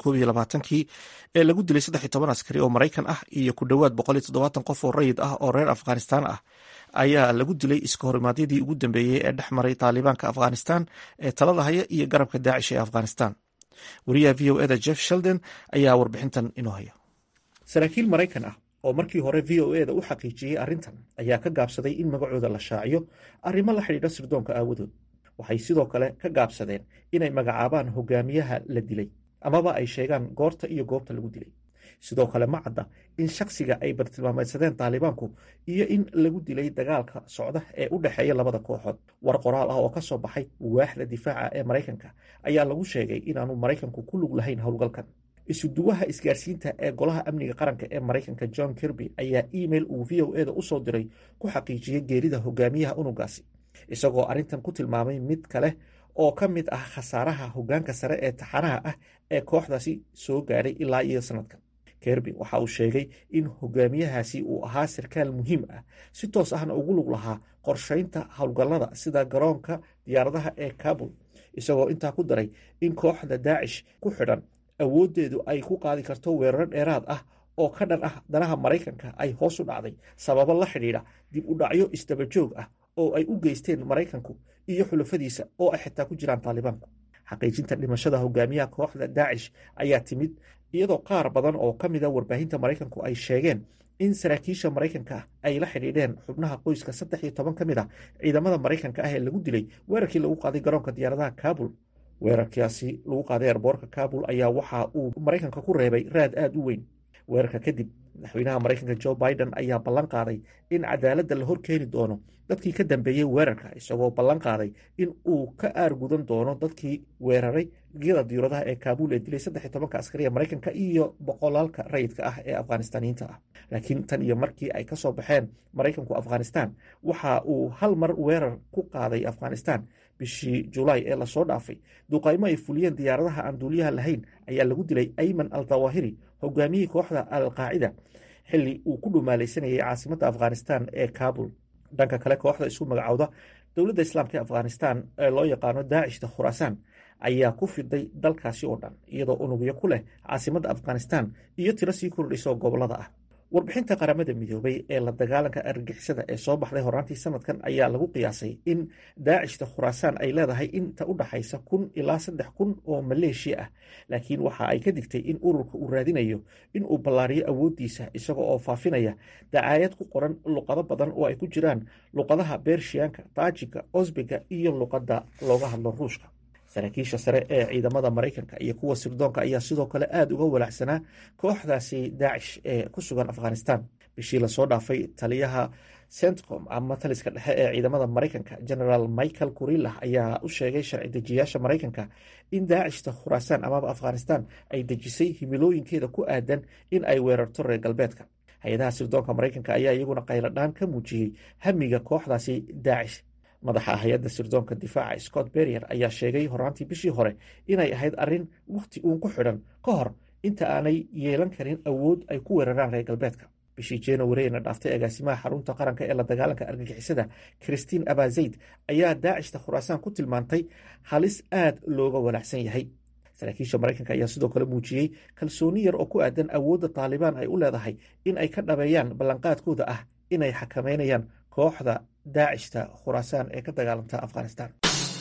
kii ee lagu dilay askari oo maraykan ah iyo ku dhowaad qof oo rayid ah oo reer afghanistan ah ayaa lagu dilay iska horimaadyadii ugu dambeeyey ee dhex maray taalibaanka afghanistan ee talada haya iyo garabka daacish ee afghanistan wariyaha v o eda jeff sheldon ayaa warbixintan inoo haya saraakiil maraykan ah oo markii hore v o eda u xaqiijiyey arrintan ayaa ka gaabsaday in magacooda la shaaciyo arrimo la xidhiidha sirdoonka aawadood waxay sidoo kale ka gaabsadeen inay magacaabaan hogaamiyaha la dilay amaba ay sheegaan goorta iyo goobta lagu dilay sidoo kale ma cadda in shaksiga ay bartilmaameedsadeen taalibaanku iyo in lagu dilay dagaalka socda ee u dhexeeya labada kooxood war qoraal ah oo ka soo baxay waaxda difaaca ee maraykanka ayaa lagu sheegay inaanu maraykanku ku lug lahayn howlgalkan isuduwaha isgaarsiinta ee golaha amniga qaranka ee maraykanka john kirby ayaa email uu v o eda usoo diray ku xaqiijiyey geerida hogaamiyaha unugaasi isagoo arrintan ku tilmaamay mid kale oo ka mid ah khasaaraha hogaanka sare ee taxanaha ah ee kooxdaasi soo gaadhay ilaa iyo sanadkan kerby waxa uu sheegay in hogaamiyahaasi uu ahaa sarkaal muhiim ah si toos ahna ugu lug lahaa qorshaynta howlgallada sida garoonka diyaaradaha ee kabul isagoo intaa ku daray in kooxda daacish ku xidhan awooddeedu ay ku qaadi karto weeraro dheeraad ah oo ka dhan ah danaha maraykanka ay hoos u dhacday sababo la xidhiidha dib u dhacyo isdabajoog ah oo ay u geysteen maraykanku iyo xulafadiisa oo ay xitaa ku jiraan taalibaanku xaqiijinta dhimashada hogaamiyaha kooxda daacish ayaa timid iyadoo qaar badan oo ka mida warbaahinta maraykanku ay sheegeen in saraakiisha maraykanka ay la xidhiidheen xubnaha qoyska saddex iyo toban ka mid ah ciidamada maraykanka ah ee lagu dilay weerarkii lagu qaaday garoonka diyaaradaha kabul weerarkaasi lagu qaaday erboorka kabul ayaa waxa uu maraykanka ku reebay raad aada u weyn weerarka kadib madaxweynaha maraykanka jo biden ayaa ballan qaaday in cadaaladda la hor keeni doono dadkii ka dambeeyey weerarka isagoo ballan qaaday in uu ka aargudan doono dadkii weeraray giyada diyauradaha ee kaabul ee dilay saddex iyo tobanka askariya maraykanka iyo boqolaalka rayidka ah ee afghanistaniyiinta ah laakiin tan iyo markii ay kasoo baxeen maraykanku afghanistan waxa uu hal mar weerar ku qaaday afghanistan bishii julaay ee lasoo dhaafay duqaymo ay fuliyeen diyaaradaha aan duuliyaha lahayn ayaa lagu dilay ayman al dawahiri hogaamiyihii kooxda al qaacida xilli uu ku dhumaalaysanayay caasimadda afghanistan ee kabul dhanka kale kooxda isu magacowda dowladda islaamka ee afghanistan ee loo yaqaano daacishta khuraasaan ayaa ku fiday dalkaasi oo dhan iyadoo unugyo ku leh caasimadda afghanistan iyo tiro sii kordhayso gobollada ah warbixinta qaramada midoobay ee la dagaalanka argagixisada ee soo baxday horaantii sanadkan ayaa lagu qiyaasay in daacishta khuraasaan ay leedahay inta u dhaxaysa kun ilaa saddex kun oo maleeshiya ah laakiin waxa ay ka digtay in ururka uu raadinayo in uu ballaariyo awooddiisa isaga oo faafinaya dacaayad ku qoran luqado badan oo ay ku jiraan luqadaha beershiyaanka taajika osbiga iyo luqadda looga hadlo ruushka saraakiisha sare ee ciidamada maraykanka iyo kuwa sirdoonka ayaa sidoo kale aada uga walaacsanaa kooxdaasi daacish ee ku sugan afghanistan bishii lasoo dhaafay taliyaha centcom ama taliska dhexe ee ciidamada maraykanka generaal michael kurilah ayaa u sheegay sharci dejiyaasha maraykanka in daacishta khuraasaan amaba afghanistan ay dejisay himilooyinkeeda ku aadan in ay weerarto reer galbeedka hay-adaha sirdoonka maraykanka ayaa iyaguna qayladhaan ka muujiyey hamiga kooxdaasi daacish madaxa hay-adda sirdoonka difaaca scott berrier ayaa sheegay horaantii bishii hore inay ahayd arrin wakhti uun ku xidhan ka hor inta aanay yeelan karin awood ay ku weeraraan reer galbeedka bishii januarina dhaaftay agaasimaha xarunta qaranka ee la dagaalanka argagixisada christiin abazayd ayaa daacishta khuraasaan ku tilmaantay halis aad looga walaacsan yahay saraakiisha maraykanka ayaa sidoo kale muujiyey kalsooni yar oo ku aadan awoodda taalibaan ay u leedahay in ay ka dhabeeyaan ballanqaadkooda ah inay xakameynayaan kooxda daacishta khuraasaan ee ka dagaalanta afghanistan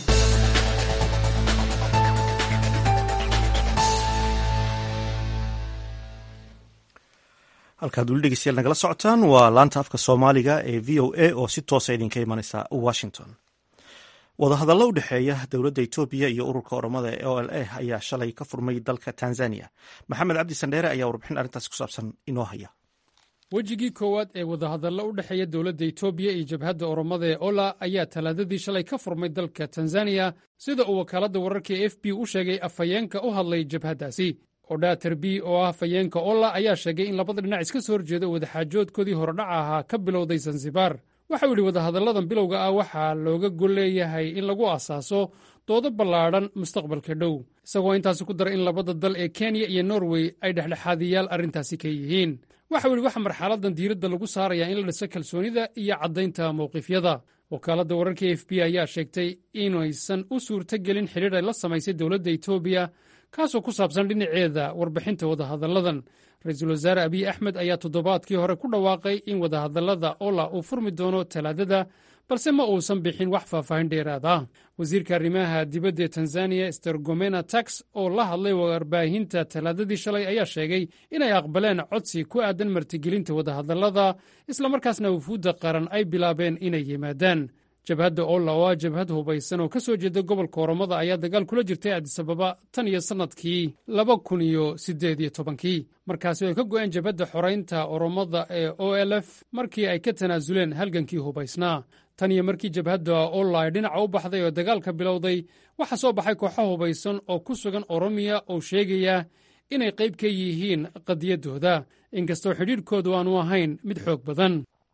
halkaad weli dhegeystayaal nagala socotaan waa laanta afka soomaaliga ee v o a oo si toosa idinka imaneysa washington wadahadallo u dhexeeya dowladda etoobiya iyo ururka oromada ee o l a ayaa shalay ka furmay dalka tanzania maxamed cabdi sandheere ayaa warbixin arrintaasi ku saabsan inoo haya wejigii koowaad ee wadahadallo u dhexeeya dowladda etoobiya iyo jabhadda oromada ee ola ayaa talaadadii shalay ka furmay dalka tanzaniya sida uu wakaaladda wararka e f b u sheegay afhayeenka u hadlay jabhaddaasi odhater b oo ah afhayeenka ola ayaa sheegay in labada dhinac iska soo horjeeda wadaxaajoodkoodii horodhaca ahaa ka bilowday sansibar waxau yidhi wadahadalladan bilowga ah waxaa looga gol leeyahay in lagu asaaso doodo ballaadhan mustaqbalka dhow isagoo intaasi ku dara in labada dal ee kenya iyo norway ay dhexdhexaadiyaal arrintaasi ka yihiin waxau yidhi waxa marxaladan diiradda lagu saarayaa in la dhiso kalsoonida iyo caddaynta mawqifyada wakaaladda wararka e f b ayaa sheegtay inaysan u suurtogelin xidhiir ay la samaysay dowladda etoobiya kaasoo ku saabsan dhinaceeda warbixinta wadahadalladan ra-iisul wasaare abiy axmed ayaa toddobaadkii hore ku dhawaaqay in wadahadallada ola uu furmi doono talaadada balse ma uusan bixin wax faahfaahin dheeraad ah wasiirka arrimaha dibadda ee tanzaniya stergomena tax oo la hadlay warbaahinta talaadadii shalay ayaa sheegay inay aqbaleen codsi ku aadan martigelinta wadahadallada islamarkaasna wufuudda qaran ay bilaabeen inay yimaadaan jabhadda olla oo ah jabhad hubaysan oo ka soo jeeda gobolka oromada ayaa dagaal kula jirtay adisababa tan iyo sannadkii laba kun iyo siddeed iyo tobankii markaasi ay ka go'een jabhadda xoraynta oromada ee o l f markii ay ka tanaasuleen halgankii hubaysnaa tan iyo markii jabhadda olla ay dhinaca u baxday oo dagaalka bilowday waxaa soo baxay kooxo hubaysan oo ku sugan oromiya oo sheegaya inay qayb ka yihiin qadiyaddooda inkastoo xidhiidhkoodu aanu ahayn mid xoog badan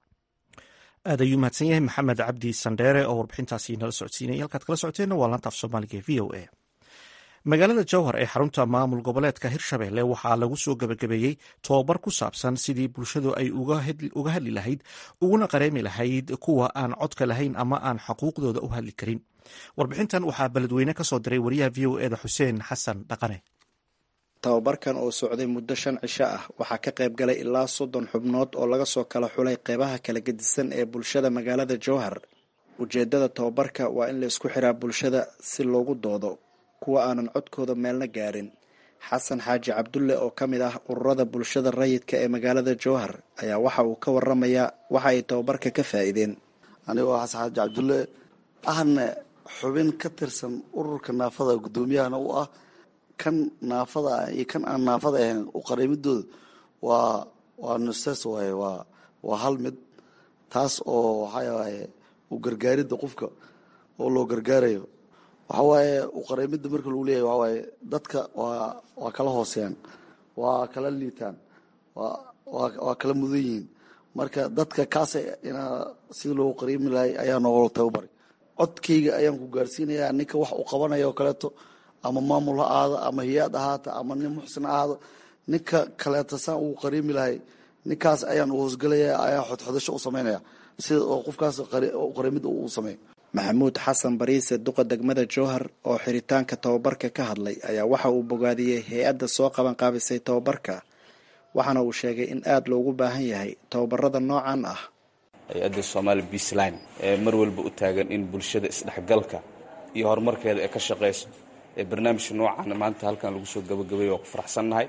aad ayuu mahadsan yahay maxamed cabdi sandheere oo warbixintaasi nala socodsiinayay halkaad kala socoteenna waa laanta af soomaaliga e v o a magaalada jowhar ee xarunta maamul goboleedka hirshabelle waxaa lagu soo gebagabeeyey tobabar ku saabsan sidii bulshadu ay uga hadli lahayd uguna qareemi lahayd kuwa aan codka lahayn ama aan xuquuqdooda u hadli karin warbixintan waxaa beledweyne ka soo diray wariyaha v o eda xuseen xasan dhaqane tababarkan oo socday muddo shan cisho ah waxaa ka qayb galay ilaa soddon xubnood oo laga soo kala xulay qeybaha kala gedisan ee bulshada magaalada jowhar ujeedada tababarka waa in la isku xiraa bulshada si loogu doodo kuwa aanan codkooda meelna gaarin xasan xaaji cabdulle oo ka mid ah ururada bulshada rayidka ee magaalada jowhar ayaa waxa uu ka waramayaa waxa ay tababarka ka faa'iideen anigoo xasan xaaji cabdulle ahna xubin ka tirsan ururka naafada guddoomiyahana u ah kan naafada ah iyo kan aan naafada ahayn u qariibidooda waa waa nuses waaye waa waa hal mid taas oo waxaa waaye u gargaaridda qofka oo loo gargaarayo waxaa waaye u qariibidda marka lagu leeyahay waxaa waaye dadka waa waa kala hooseeyaan waa kala liitaan waa waa waa kala mudan yihiin marka dadka kaasa inaa sida loogu qariimi lahay ayaa noogala tababaray codkayga ayaan ku gaarsiinayaa ninka wax uu qabanaya oo kaleeto ama maamul ha ahaado ama hiyaad ahaata ama nin muxsin ahaado ninka kaleeta saan ugu qariimi lahay ninkaas ayaan u hoosgelaya ayaa xodxodasho u samaynaya sida oo qofkaas qariimida uu sameeyo maxamuud xasan bariise duqa degmada jowhar oo xiritaanka tababarka ka hadlay ayaa waxa uu bogaadiyey hay-adda soo qaban qaabisay tababarka waxaana uu sheegay in aada loogu baahan yahay tababarada noocan ah hay-adda somaali beasline ee mar walba u taagan in bulshada isdhexgalka iyo horumarkeeda ay ka shaqayso ee barnaamijka noocan maanta halkan lagu soo gabagabay waa ku faraxsannahay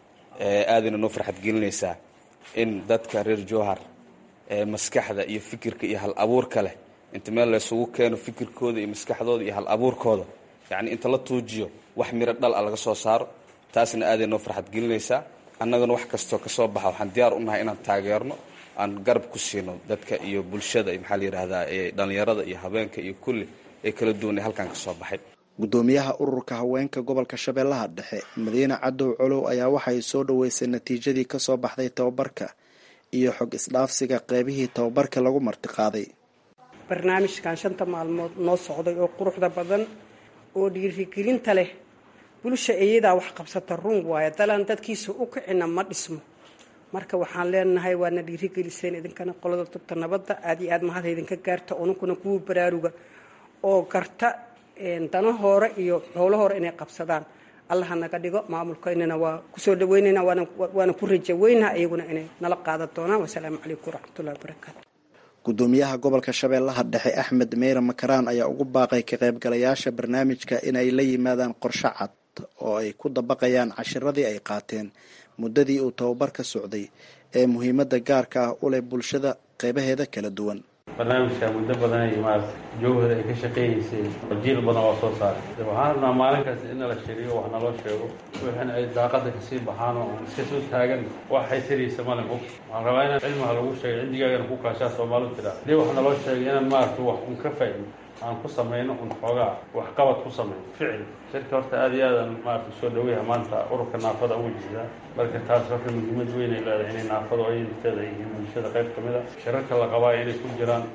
aadayna noo farxad gelinaysaa in dadka reer jowhar ee maskaxda iyo fikirka iyo hal abuurka leh inta meel laysugu keeno fikirkooda iyo maskaxdooda iyo hal abuurkooda yacni inta la tuujiyo wax miro dhal a laga soo saaro taasna aaday noo farxad gelinaysaa annagana wax kastoo ka soo baxa waxaan diyaar u nahay inaan taageerno aan garab ku siino dadka iyo bulshada maxaa la yidhaahdaa ee dhallinyarada iyo habeenka iyo kulli ee kala duwan ee halkan ka soo baxay gudoomiyaha ururka haweenka gobolka shabeellaha dhexe madiine cadow colow ayaa waxay soo dhoweysay natiijadii ka soo baxday tababarka iyo xog isdhaafsiga qeybihii tababarka lagu martiqaaday barnaamijkan shanta maalmood noo socday oo quruxda badan oo dhiirigelinta leh bulsha iyadaa wax qabsata run waayo dalaan dadkiisa u kicina ma dhismo marka waxaan leenahay waadna dhiirigeliseen idinkana qolada tubta nabadda aad iyo aad mahad idinka gaarta ununkuna kuwa baraaruga oo garta dana hore iyo howlo hore inay qabsadaan allaha naga dhigo maamulka inana waa kusoo dhaweynayna waana ku rajaweynaha iyaguna inay nala qaadan doonaan wasalaamu calaykum waraxmatullahi wabarakaatu gudoomiyaha gobolka shabeellaha dhexe axmed meyre makaraan ayaa ugu baaqay ka qaybgalayaasha barnaamijka inay la yimaadaan qorshe cad oo ay ku dabaqayaan cashiradii ay qaateen muddadii uu tababarka socday ee muhiimadda gaarka ah u leh bulshada qeybaheeda kala duwan barnaamijka muddo badan ay maarata jowhar ay ka shaqaynaysay jiil badan oo soo saaray waxaan rabnaa maalinkaas in nala shiriyo wax naloo sheego wixina ay daaqada kasii baxaan oo iska soo taagan wax haysaraysa malin og waxaan rabaa inaan cilmiha lagu sheegay cindigaagana ku kaashaa soomaalidu tiraa hadii wax naloo sheegay inaan maarata wax un ka faa'ido aan ku samayno un xoogaa waxqabad ku samayno ficil shirka horta aada iyo aadaan maarata usoo dhaweyaha maanta ururka naafada ugu jeedaa marka taas horta muhiimad weyn ay leedahay inay naafada oo inteeda ay yihiin bulshada qayb ka mid a shirarka la qabaayo inay ku jiraan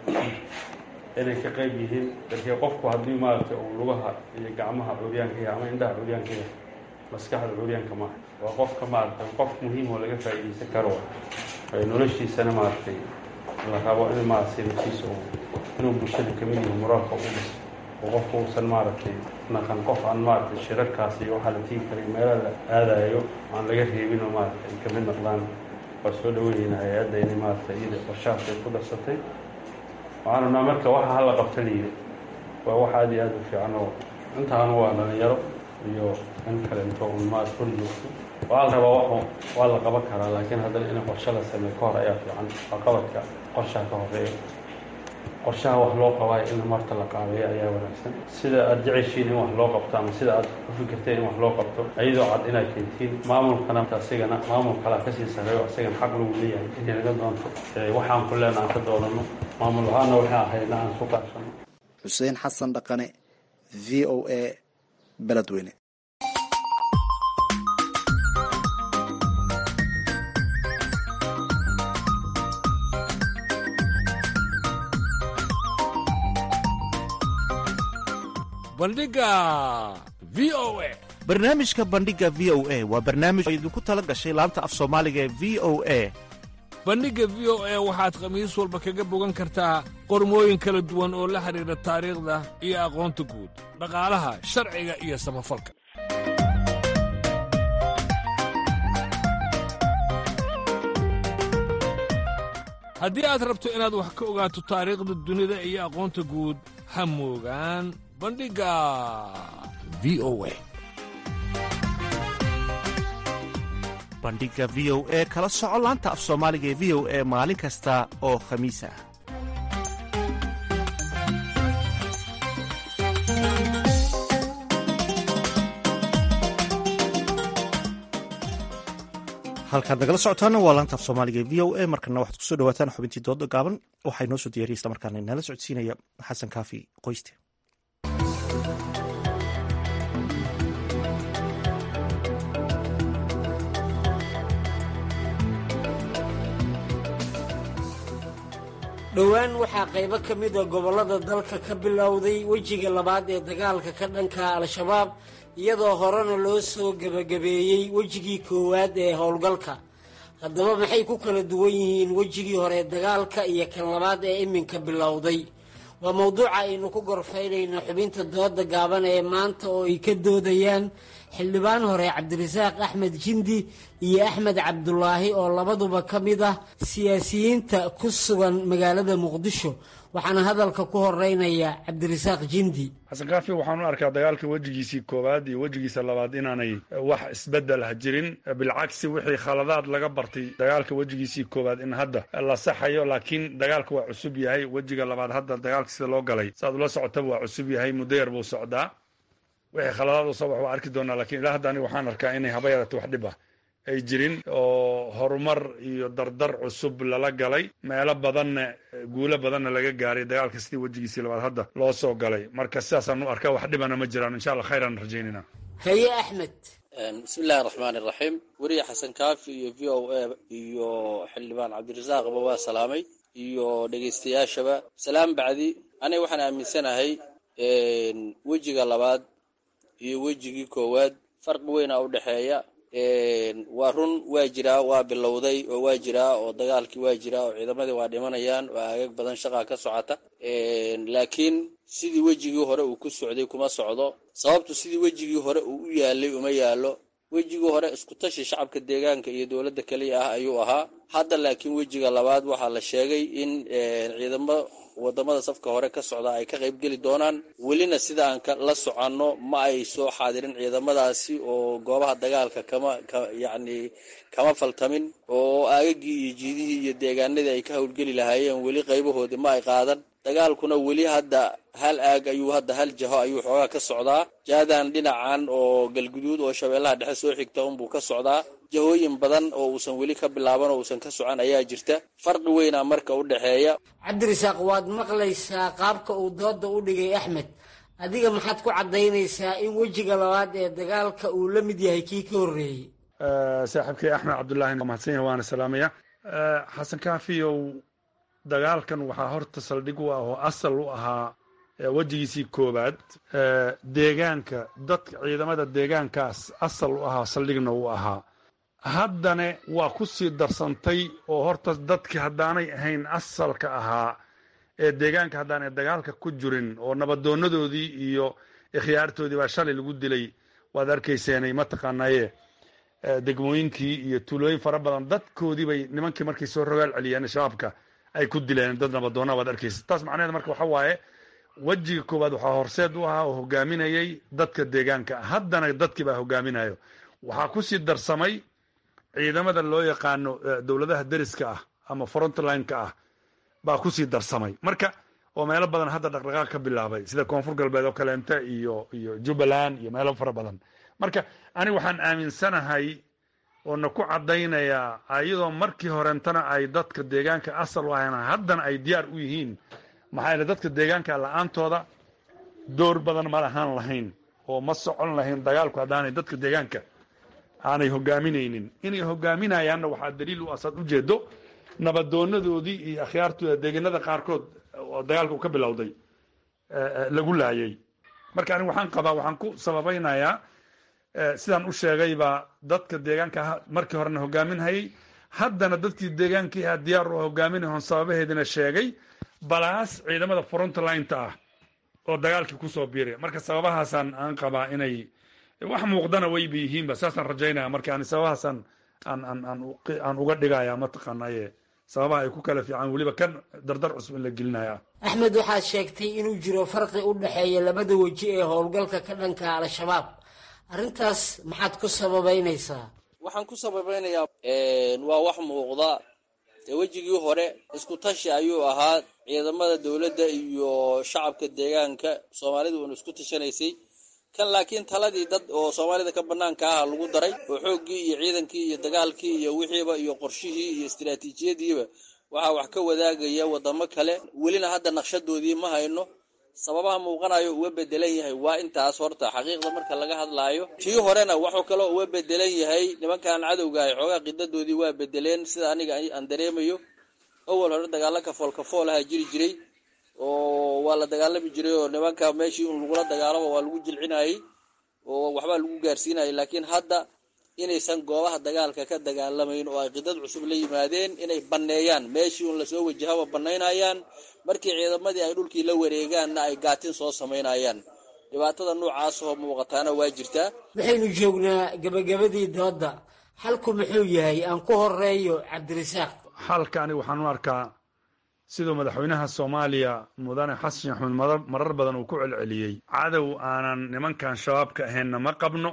inay ka qayb yihiin darkii qofku haddii maarata uu lugaha iyo gacmaha curyaanka yahay ama indhaha curyaanka yahay maskaxda curyaanka maaha waa qofka maarata qof muhiim oo laga faa'iidaysan karo noloshiisana maaragtay la rabo in maarata nafsiisa uu inuu bulshada kamid yahay moraalka u dhiso oo qofku uusan maaragtay naqan qof aan maaragtay shirarkaas iyo waxaa la tigi karay meelo la aadayo aan laga reebin oo maaragtay ay kamid noqdaan waa soo dhaweynayna hay-adda inay maaragtay iyada qorshahaas ay ku darsatay waxaan rabnaa marka waxa hala qabta la yidhi waa wax aada iyo aada u fiican oo intaana waa dhalinyaro iyo in kale into un maad hor joogto waa la rabaa wax waa la qaban karaa laakiin haddana in qorshe la sameeyo ka hor ayaa fiican waa qabadka qorshaha ka horeeya qorshaha wax loo qabaayo in marta la qaabeeyo ayaa wanaagsan sida aada jeceshiin in wax loo qabto ama sida aad ku fikirteen in wax loo qabto iyadoo cad inaad keentiin maamulkana asigana maamul kalaa kasii sareeyo asigana xaq lagu leeyahay inay naga doonto waxaan ku leena aan ka doodano maamul ahaana waxaan ahayna aan ku qaabsano xuseen xasan dhaqane v o a beledweyne bandhiga v o a barnaamijka bandhiga v o a waa barnaamij oo idinku tala gashay laanta af soomaaliga ee v o a bandhigga v o a waxaad khamiis walba kaga bogan kartaa qormooyin kala duwan oo la xidhiidha taariikhda iyo aqoonta guud dhaqaalaha sharciga iyo samafalka haddii aad rabto inaad wax ka ogaato taariikhda dunida iyo aqoonta guud ha moogaan bandhigga v o a bandhiga v o e kala soco laanta af soomaaliga ee v o e maalin kasta oo khamiis ah halkaad nagala socotaana waa laanta af soomaaliga ee v o e markana waxaad kusoo dhawaataan xubintii dooda gaaban waxaa inoo soo diyaariya isla markaana inala socodsiinaya xasan kaafi qoyste dhowaan waxaa qaybo ka mida gobollada dalka ka bilowday wejiga labaad ee dagaalka ka dhanka al-shabaab iyadoo horena loo soo gebagabeeyey wejigii koowaad ee howlgalka haddaba maxay ku kala duwan yihiin wejigii hore dagaalka iyo kan labaad ee iminka bilowday waa mowduuca aynu ku gorfaynayno xubinta dooda gaaban ee maanta oo ay ka doodayaan xildhibaan hore cabdirasaaq axmed jindi iyo axmed cabdulaahi oo labaduba ka mid ah siyaasiyiinta ku sugan magaalada muqdisho waxaana hadalka ku horeynaya cabdirasaaq jindi xasan kaafi waxaan u arkaa dagaalka wejigiisii koowaad iyo wejigiisa labaad inaanay wax isbedel ha jirin bilcagsi wixii khaladaad laga bartay dagaalka wejigiisii koowaad in hadda la saxayo laakiin dagaalka waa cusub yahay wejiga labaad hadda dagaalka sida loo galay saaad ula socotaba waa cusub yahay muddo yar buu socdaa wixii khaladaad u soo wax waa arki doonaa lakiin ilaa hadda aniga waxaan arkaa inay haba yarata wax dhib ah ay jirin oo horumar iyo dardar cusub lala galay meelo badanna guulo badanna laga gaaray dagaalka sidii wejigiisii labaad hadda loo soo galay marka sidaasaan u arkaa wax dhibana ma jiraan insha allah khayran rajaynayna haye axmed bismi illahi raxmaan iraxiim weriye xasan kaafi iyo v o a iyo xildhibaan cabdirasaaqba waa salaamay iyo dhegaystayaashaba salaam bacdi aniga waxaan aaminsanahay wejiga labaad iyo wejigii koowaad farqi weynaa u dhexeeya waa run waa jiraa waa bilowday oo waa jiraa oo dagaalkii waa jiraa oo ciidamadii waa dhimanayaan oo aagag badan shaqaa ka socota laakiin sidii wejigii hore uu ku socday kuma socdo sababtu sidii wejigii hore uu u yaalay uma yaalo wejigii hore iskutashi shacabka deegaanka iyo dowladda keliya ah ayuu ahaa hadda laakiin wejiga labaad waxaa la sheegay in ciidamo wadamada safka hore ka socda ay ka qaybgeli doonaan welina sida aan la soconno ma ay soo xaadirin ciidamadaasi oo goobaha dagaalka kama yacni kama faltamin oo aagagii iyo jiidihii iyo deegaanadii ay ka howlgeli lahaayeen weli qaybahoodii ma ay qaadan dagaalkuna weli hadda hal aag ayuu hadda hal jaho ayuu xoogaa ka socdaa jaadan dhinacan oo galguduud oo shabeellaha dhexe soo xigta unbuu ka socdaa jahooyin badan oo uusan weli ka bilaaban oo uusan ka socon ayaa jirta farqi weynaa marka u dhexeeya cabdirasaaq waad maqlaysaa qaabka uu dooda u dhigay axmed adiga maxaad ku caddaynaysaa in wejiga labaad ee dagaalka uu la mid yahay kii ka horreeyey saaxiibkay axmed cabdullaahi mahadsan yahay waana salaamaya xasan kaafiyow dagaalkan waxaa horta saldhig u ah oo asal u ahaa wejigiisii koowaad deegaanka dadka ciidamada deegaankaas asal u ahaa saldhigna u ahaa haddana waa ku sii darsantay oo horta dadkii haddaanay ahayn asalka ahaa ee deegaanka haddaanay dagaalka ku jirin oo nabadoonadoodii iyo ikhyaartoodii baa shalay lagu dilay waad arkayseenay mataqaanaye degmooyinkii iyo tuulooyin fara badan dadkoodii bay nimankii markay soo rogaal celiyeen shabaabka ay ku dileen dad nabadoona waad arkaysa taas macnaheed marka waxa waaye wejiga koowaad waxaa horseed u ahaa oo hogaaminayay dadka deegaanka haddana dadkii baa hogaaminayo waxaa kusii darsamay ciidamada loo yaqaano dowladaha deriska ah ama frontline-ka ah baa kusii darsamay marka oo meelo badan hadda dhaqdhaqaaq ka bilaabay sida koonfur galbeed oo kaleente iyo iyo jubbaland iyo meelo fara badan marka aniga waxaan aaminsanahay oo na ku caddaynayaa iyadoo markii horentana ay dadka deegaanka asal u ahayn haddana ay diyaar u yihiin maxaa yeele dadka deegaanka la-aantooda door badan ma lahaan lahayn oo ma socon lahayn dagaalku haddaanay dadka deegaanka aanay hogaaminaynin inay hogaaminayaanna waxaa daliil u asaad ujeedo nabadoonadoodii iyo akhyaartooda deegaanada qaarkood oo dagaalka uu ka bilowday lagu laayay marka aniga waxaan qabaa waxaan ku sababaynayaa sidaan u sheegayba dadka deegaanka markii horena hogaaminhayay haddana dadkii deegaankii ahaa diyaar u hogaaminahon sababaheedina sheegay balaas ciidamada frontlineta ah oo dagaalkii kusoo biiray marka sababahaasaan aan qabaa inay wax muuqdana wayba yihiinba saasaan rajaynaya marka ani sababahaasaan aan aan aan aan uga dhigaya mataqaanaye sababaha ay ku kala fiican weliba kan dardar cusub in la gelinaya axmed waxaad sheegtay inuu jiro farqi u dhexeeya labada weji ee howlgalka ka dhanka al-shabaab arrintaas maxaad ku sababaynaysaa waxaan ku sababaynayaa waa wax muuqda dee wejigii hore isku tashi ayuu ahaa ciidamada dowladda iyo shacabka deegaanka soomaalida uuna isku tashanaysay kan laakiin taladii dad oo soomaalida ka banaanka aha lagu daray oo xooggii iyo ciidankii iyo dagaalkii iyo wixiiba iyo qorshihii iyo istiraatiijiyadiiba waxaa wax ka wadaagaya wadamo kale welina hadda naqshadoodii ma hayno sababaha muuqanayo uga bedelan yahay waa intaas horta xaqiiqda marka laga hadlaayo tii horena wuxuu kaloo uga bedelan yahay nimankan cadowgaah xoogaa qidadoodii waa bedeleen sida aniga aan dareemayo awal hore dagaalo kafool kafool aha jiri jiray oo waa la dagaalami jiray oo nimanka meeshii un lagula dagaalamo waa lagu jilcinayay oo waxbaa lagu gaarsiinayay laakiin hadda inaysan goobaha dagaalka ka dagaalamayn oo ay qidad cusub la yimaadeen inay banneeyaan meeshii un lasoo wajahaba bannaynayaan markii ciidamadii ay dhulkii la wareegaanna ay gaatin soo samaynayaan dhibaatada noocaas oo muuqataana waa jirtaa waxaynu joognaa gebagabadii doodda xalku muxuu yahay aan ku horeeyo cabdirasaaq xalka aniga waxaan u arkaa siduu madaxweynaha soomaaliya mudane xasan axmed marar badan uu ku celceliyey cadow aanan nimankan shabaabka ahaynna ma qabno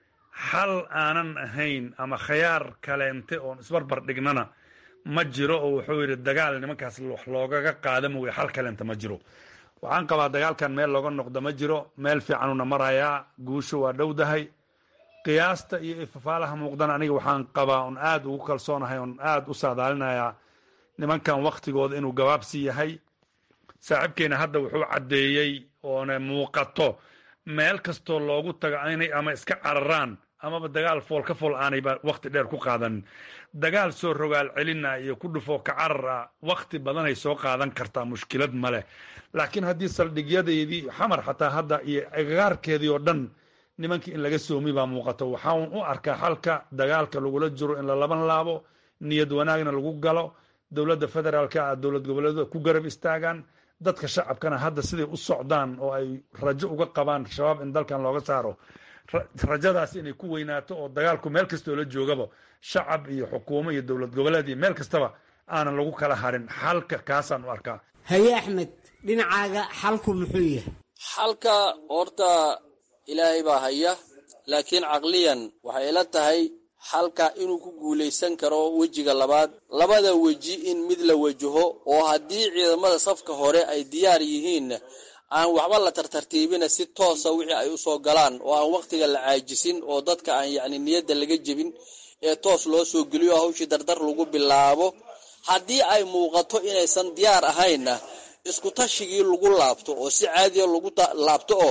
xal aanan ahayn ama khayaar kaleente oon isbarbar dhignana ma jiro oo wuxuu yidhi dagaal nimankaas wax loogaga qaada mooye xal kaleente ma jiro waxaan qabaa dagaalkan meel looga noqdo ma jiro meel fiicanuna marayaa guusho waa dhowdahay qiyaasta iyo ifafaalaha muuqdana aniga waxaan qabaa on aad ugu kalsoonahay on aad u saadaalinayaa nimankan waktigooda inuu gabaabsi yahay saaxiibkeena hadda wuxuu caddeeyey oona muuqato meel kastoo loogu tago inay ama iska cararaan amaba dagaal fool ka fool aanayba wakti dheer ku qaadanin dagaal soo rogaal celina iyo ku dhufoo ka carara wakti badanay soo qaadan kartaa mushkilad ma leh laakiin haddii saldhigyadeedii xamar xataa hadda iyo agagaarkeedii oo dhan nimankii in laga soomi baa muuqato waxaan u arkaa xalka dagaalka lagula jiro in la laban laabo niyad wanaagna lagu galo dowladda federaalka ah dowlad goboleedu ku garab istaagaan dadka shacabkana hadda siday u socdaan oo ay rajo uga qabaan shabaab in dalkan looga saaro rajadaas inay ku weynaato oo dagaalku meel kastoo la joogaba shacab iyo xukuumo iyo dowlad goboleed iyo meel kastaba aanan lagu kala harin xalka kaasaan u arkaa haye axmed dhinacaaga xalku muxuu yahay xalka horta ilaahay baa haya laakiin caqliyan waxay ila tahay xalka inuu ku guulaysan karo wejiga labaad labada weji in mid la wajaho oo haddii ciidamada safka hore ay diyaar yihiin aan waxba la tartartiibina si toosa wixii ay usoo galaan oo aan wakhtiga la caajisin oo dadka aan yacni niyadda laga jebin ee toos loo soo geliyo hawshii dardar lagu bilaabo haddii ay muuqato inaysan diyaar ahaynna isku tashigii lagu laabto oo si caadiya lagu laabto oo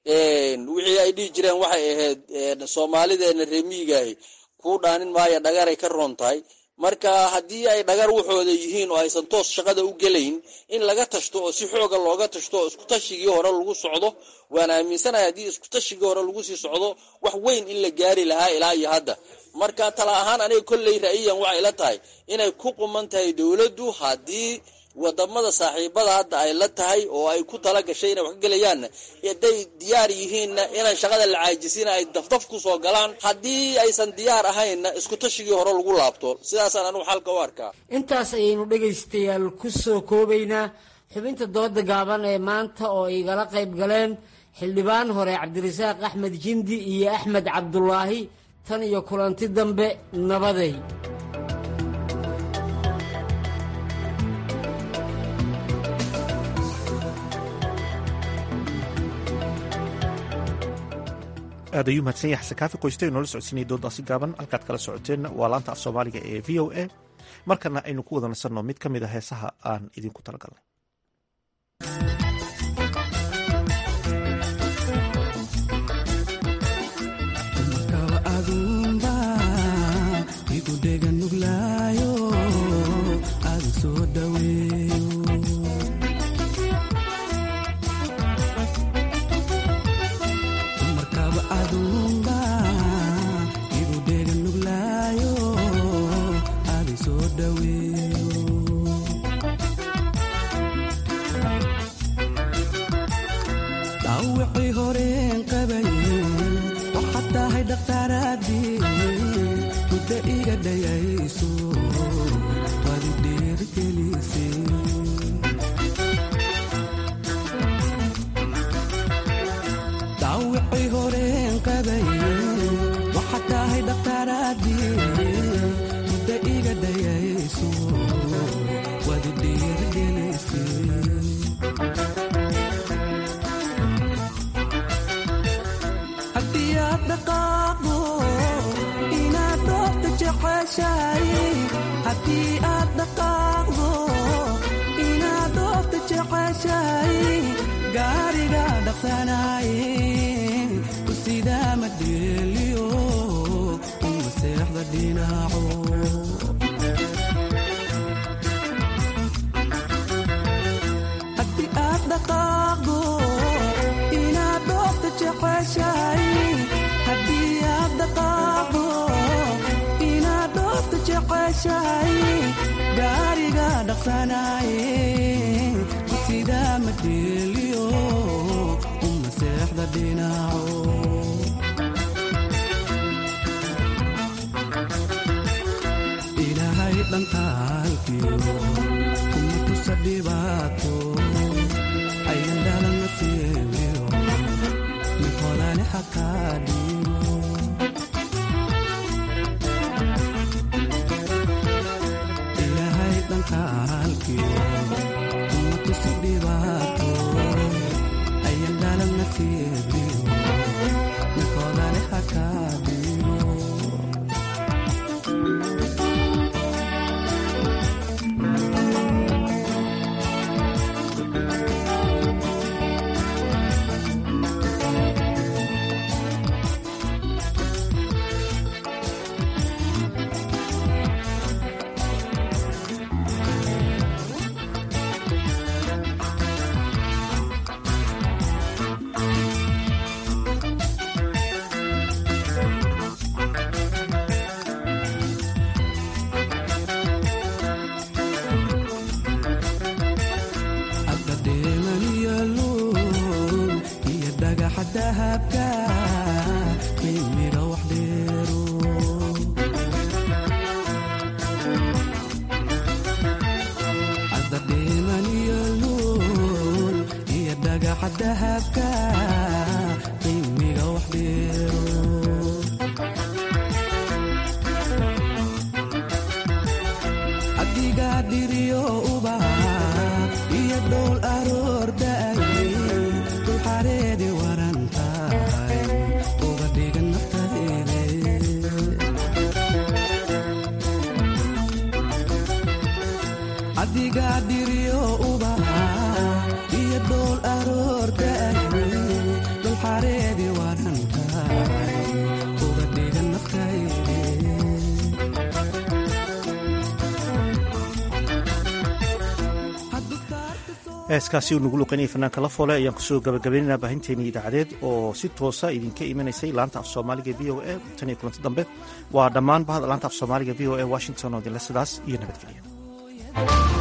wixii ay dhihi jireen waxay ahayd soomaalideena reemiigaahi kuu dhaanin maayo dhagaray ka roon tahay marka haddii ay dhagar waxooda yihiin oo aysan toos shaqada u gelayn in laga tashto oo si xooga looga tashto oo isku tashigii hore lagu socdo waan aaminsanahay haddii isku tashigii hore lagu sii socdo wax weyn in la gaari lahaa ilaa iyo hadda marka tala ahaan aniga kolley ra'yiyan waxay la tahay inay ku quman tahay dowladdu haddii wadamada saaxiibada hadda ay la tahay oo ay ku tala gashay inay wax ka gelayaanna hadday diyaar yihiinna inaan shaqada la caajisina ay dafdaf ku soo galaan haddii aysan diyaar ahaynna isku tashigii hore lagu laabto sidaasaan anugu xalka u arkaa intaas ayaynu dhegaystayaal ku soo koobaynaa xubinta dooda gaaban ee maanta oo igala qayb galeen xildhibaan hore cabdirasaaq axmed jindi iyo axmed cabdulaahi tan iyo kulanti dambe nabaday aad ayuu mahadsan yahay xasan kaafi qoyste noola socodsiinaya doodaasi gaaban halkaad kala socoteenna waa laanta af soomaaliga ee v o a markana aynu ku wada nasanno mid ka mid a heesaha aan idinku talagalnay heeskaasi uu nagu luqanayay fanaanka la foole ayaan kusoo gabagabaynaynaa baahinteennii idaacadeed oo si toosa idinka imanaysay laanta af soomaaliga v o a tan iyo kulanti dambe waa dhammaan bahda laanta af soomaaliga v o a washington oo dinle sidaas iyo nabadgelya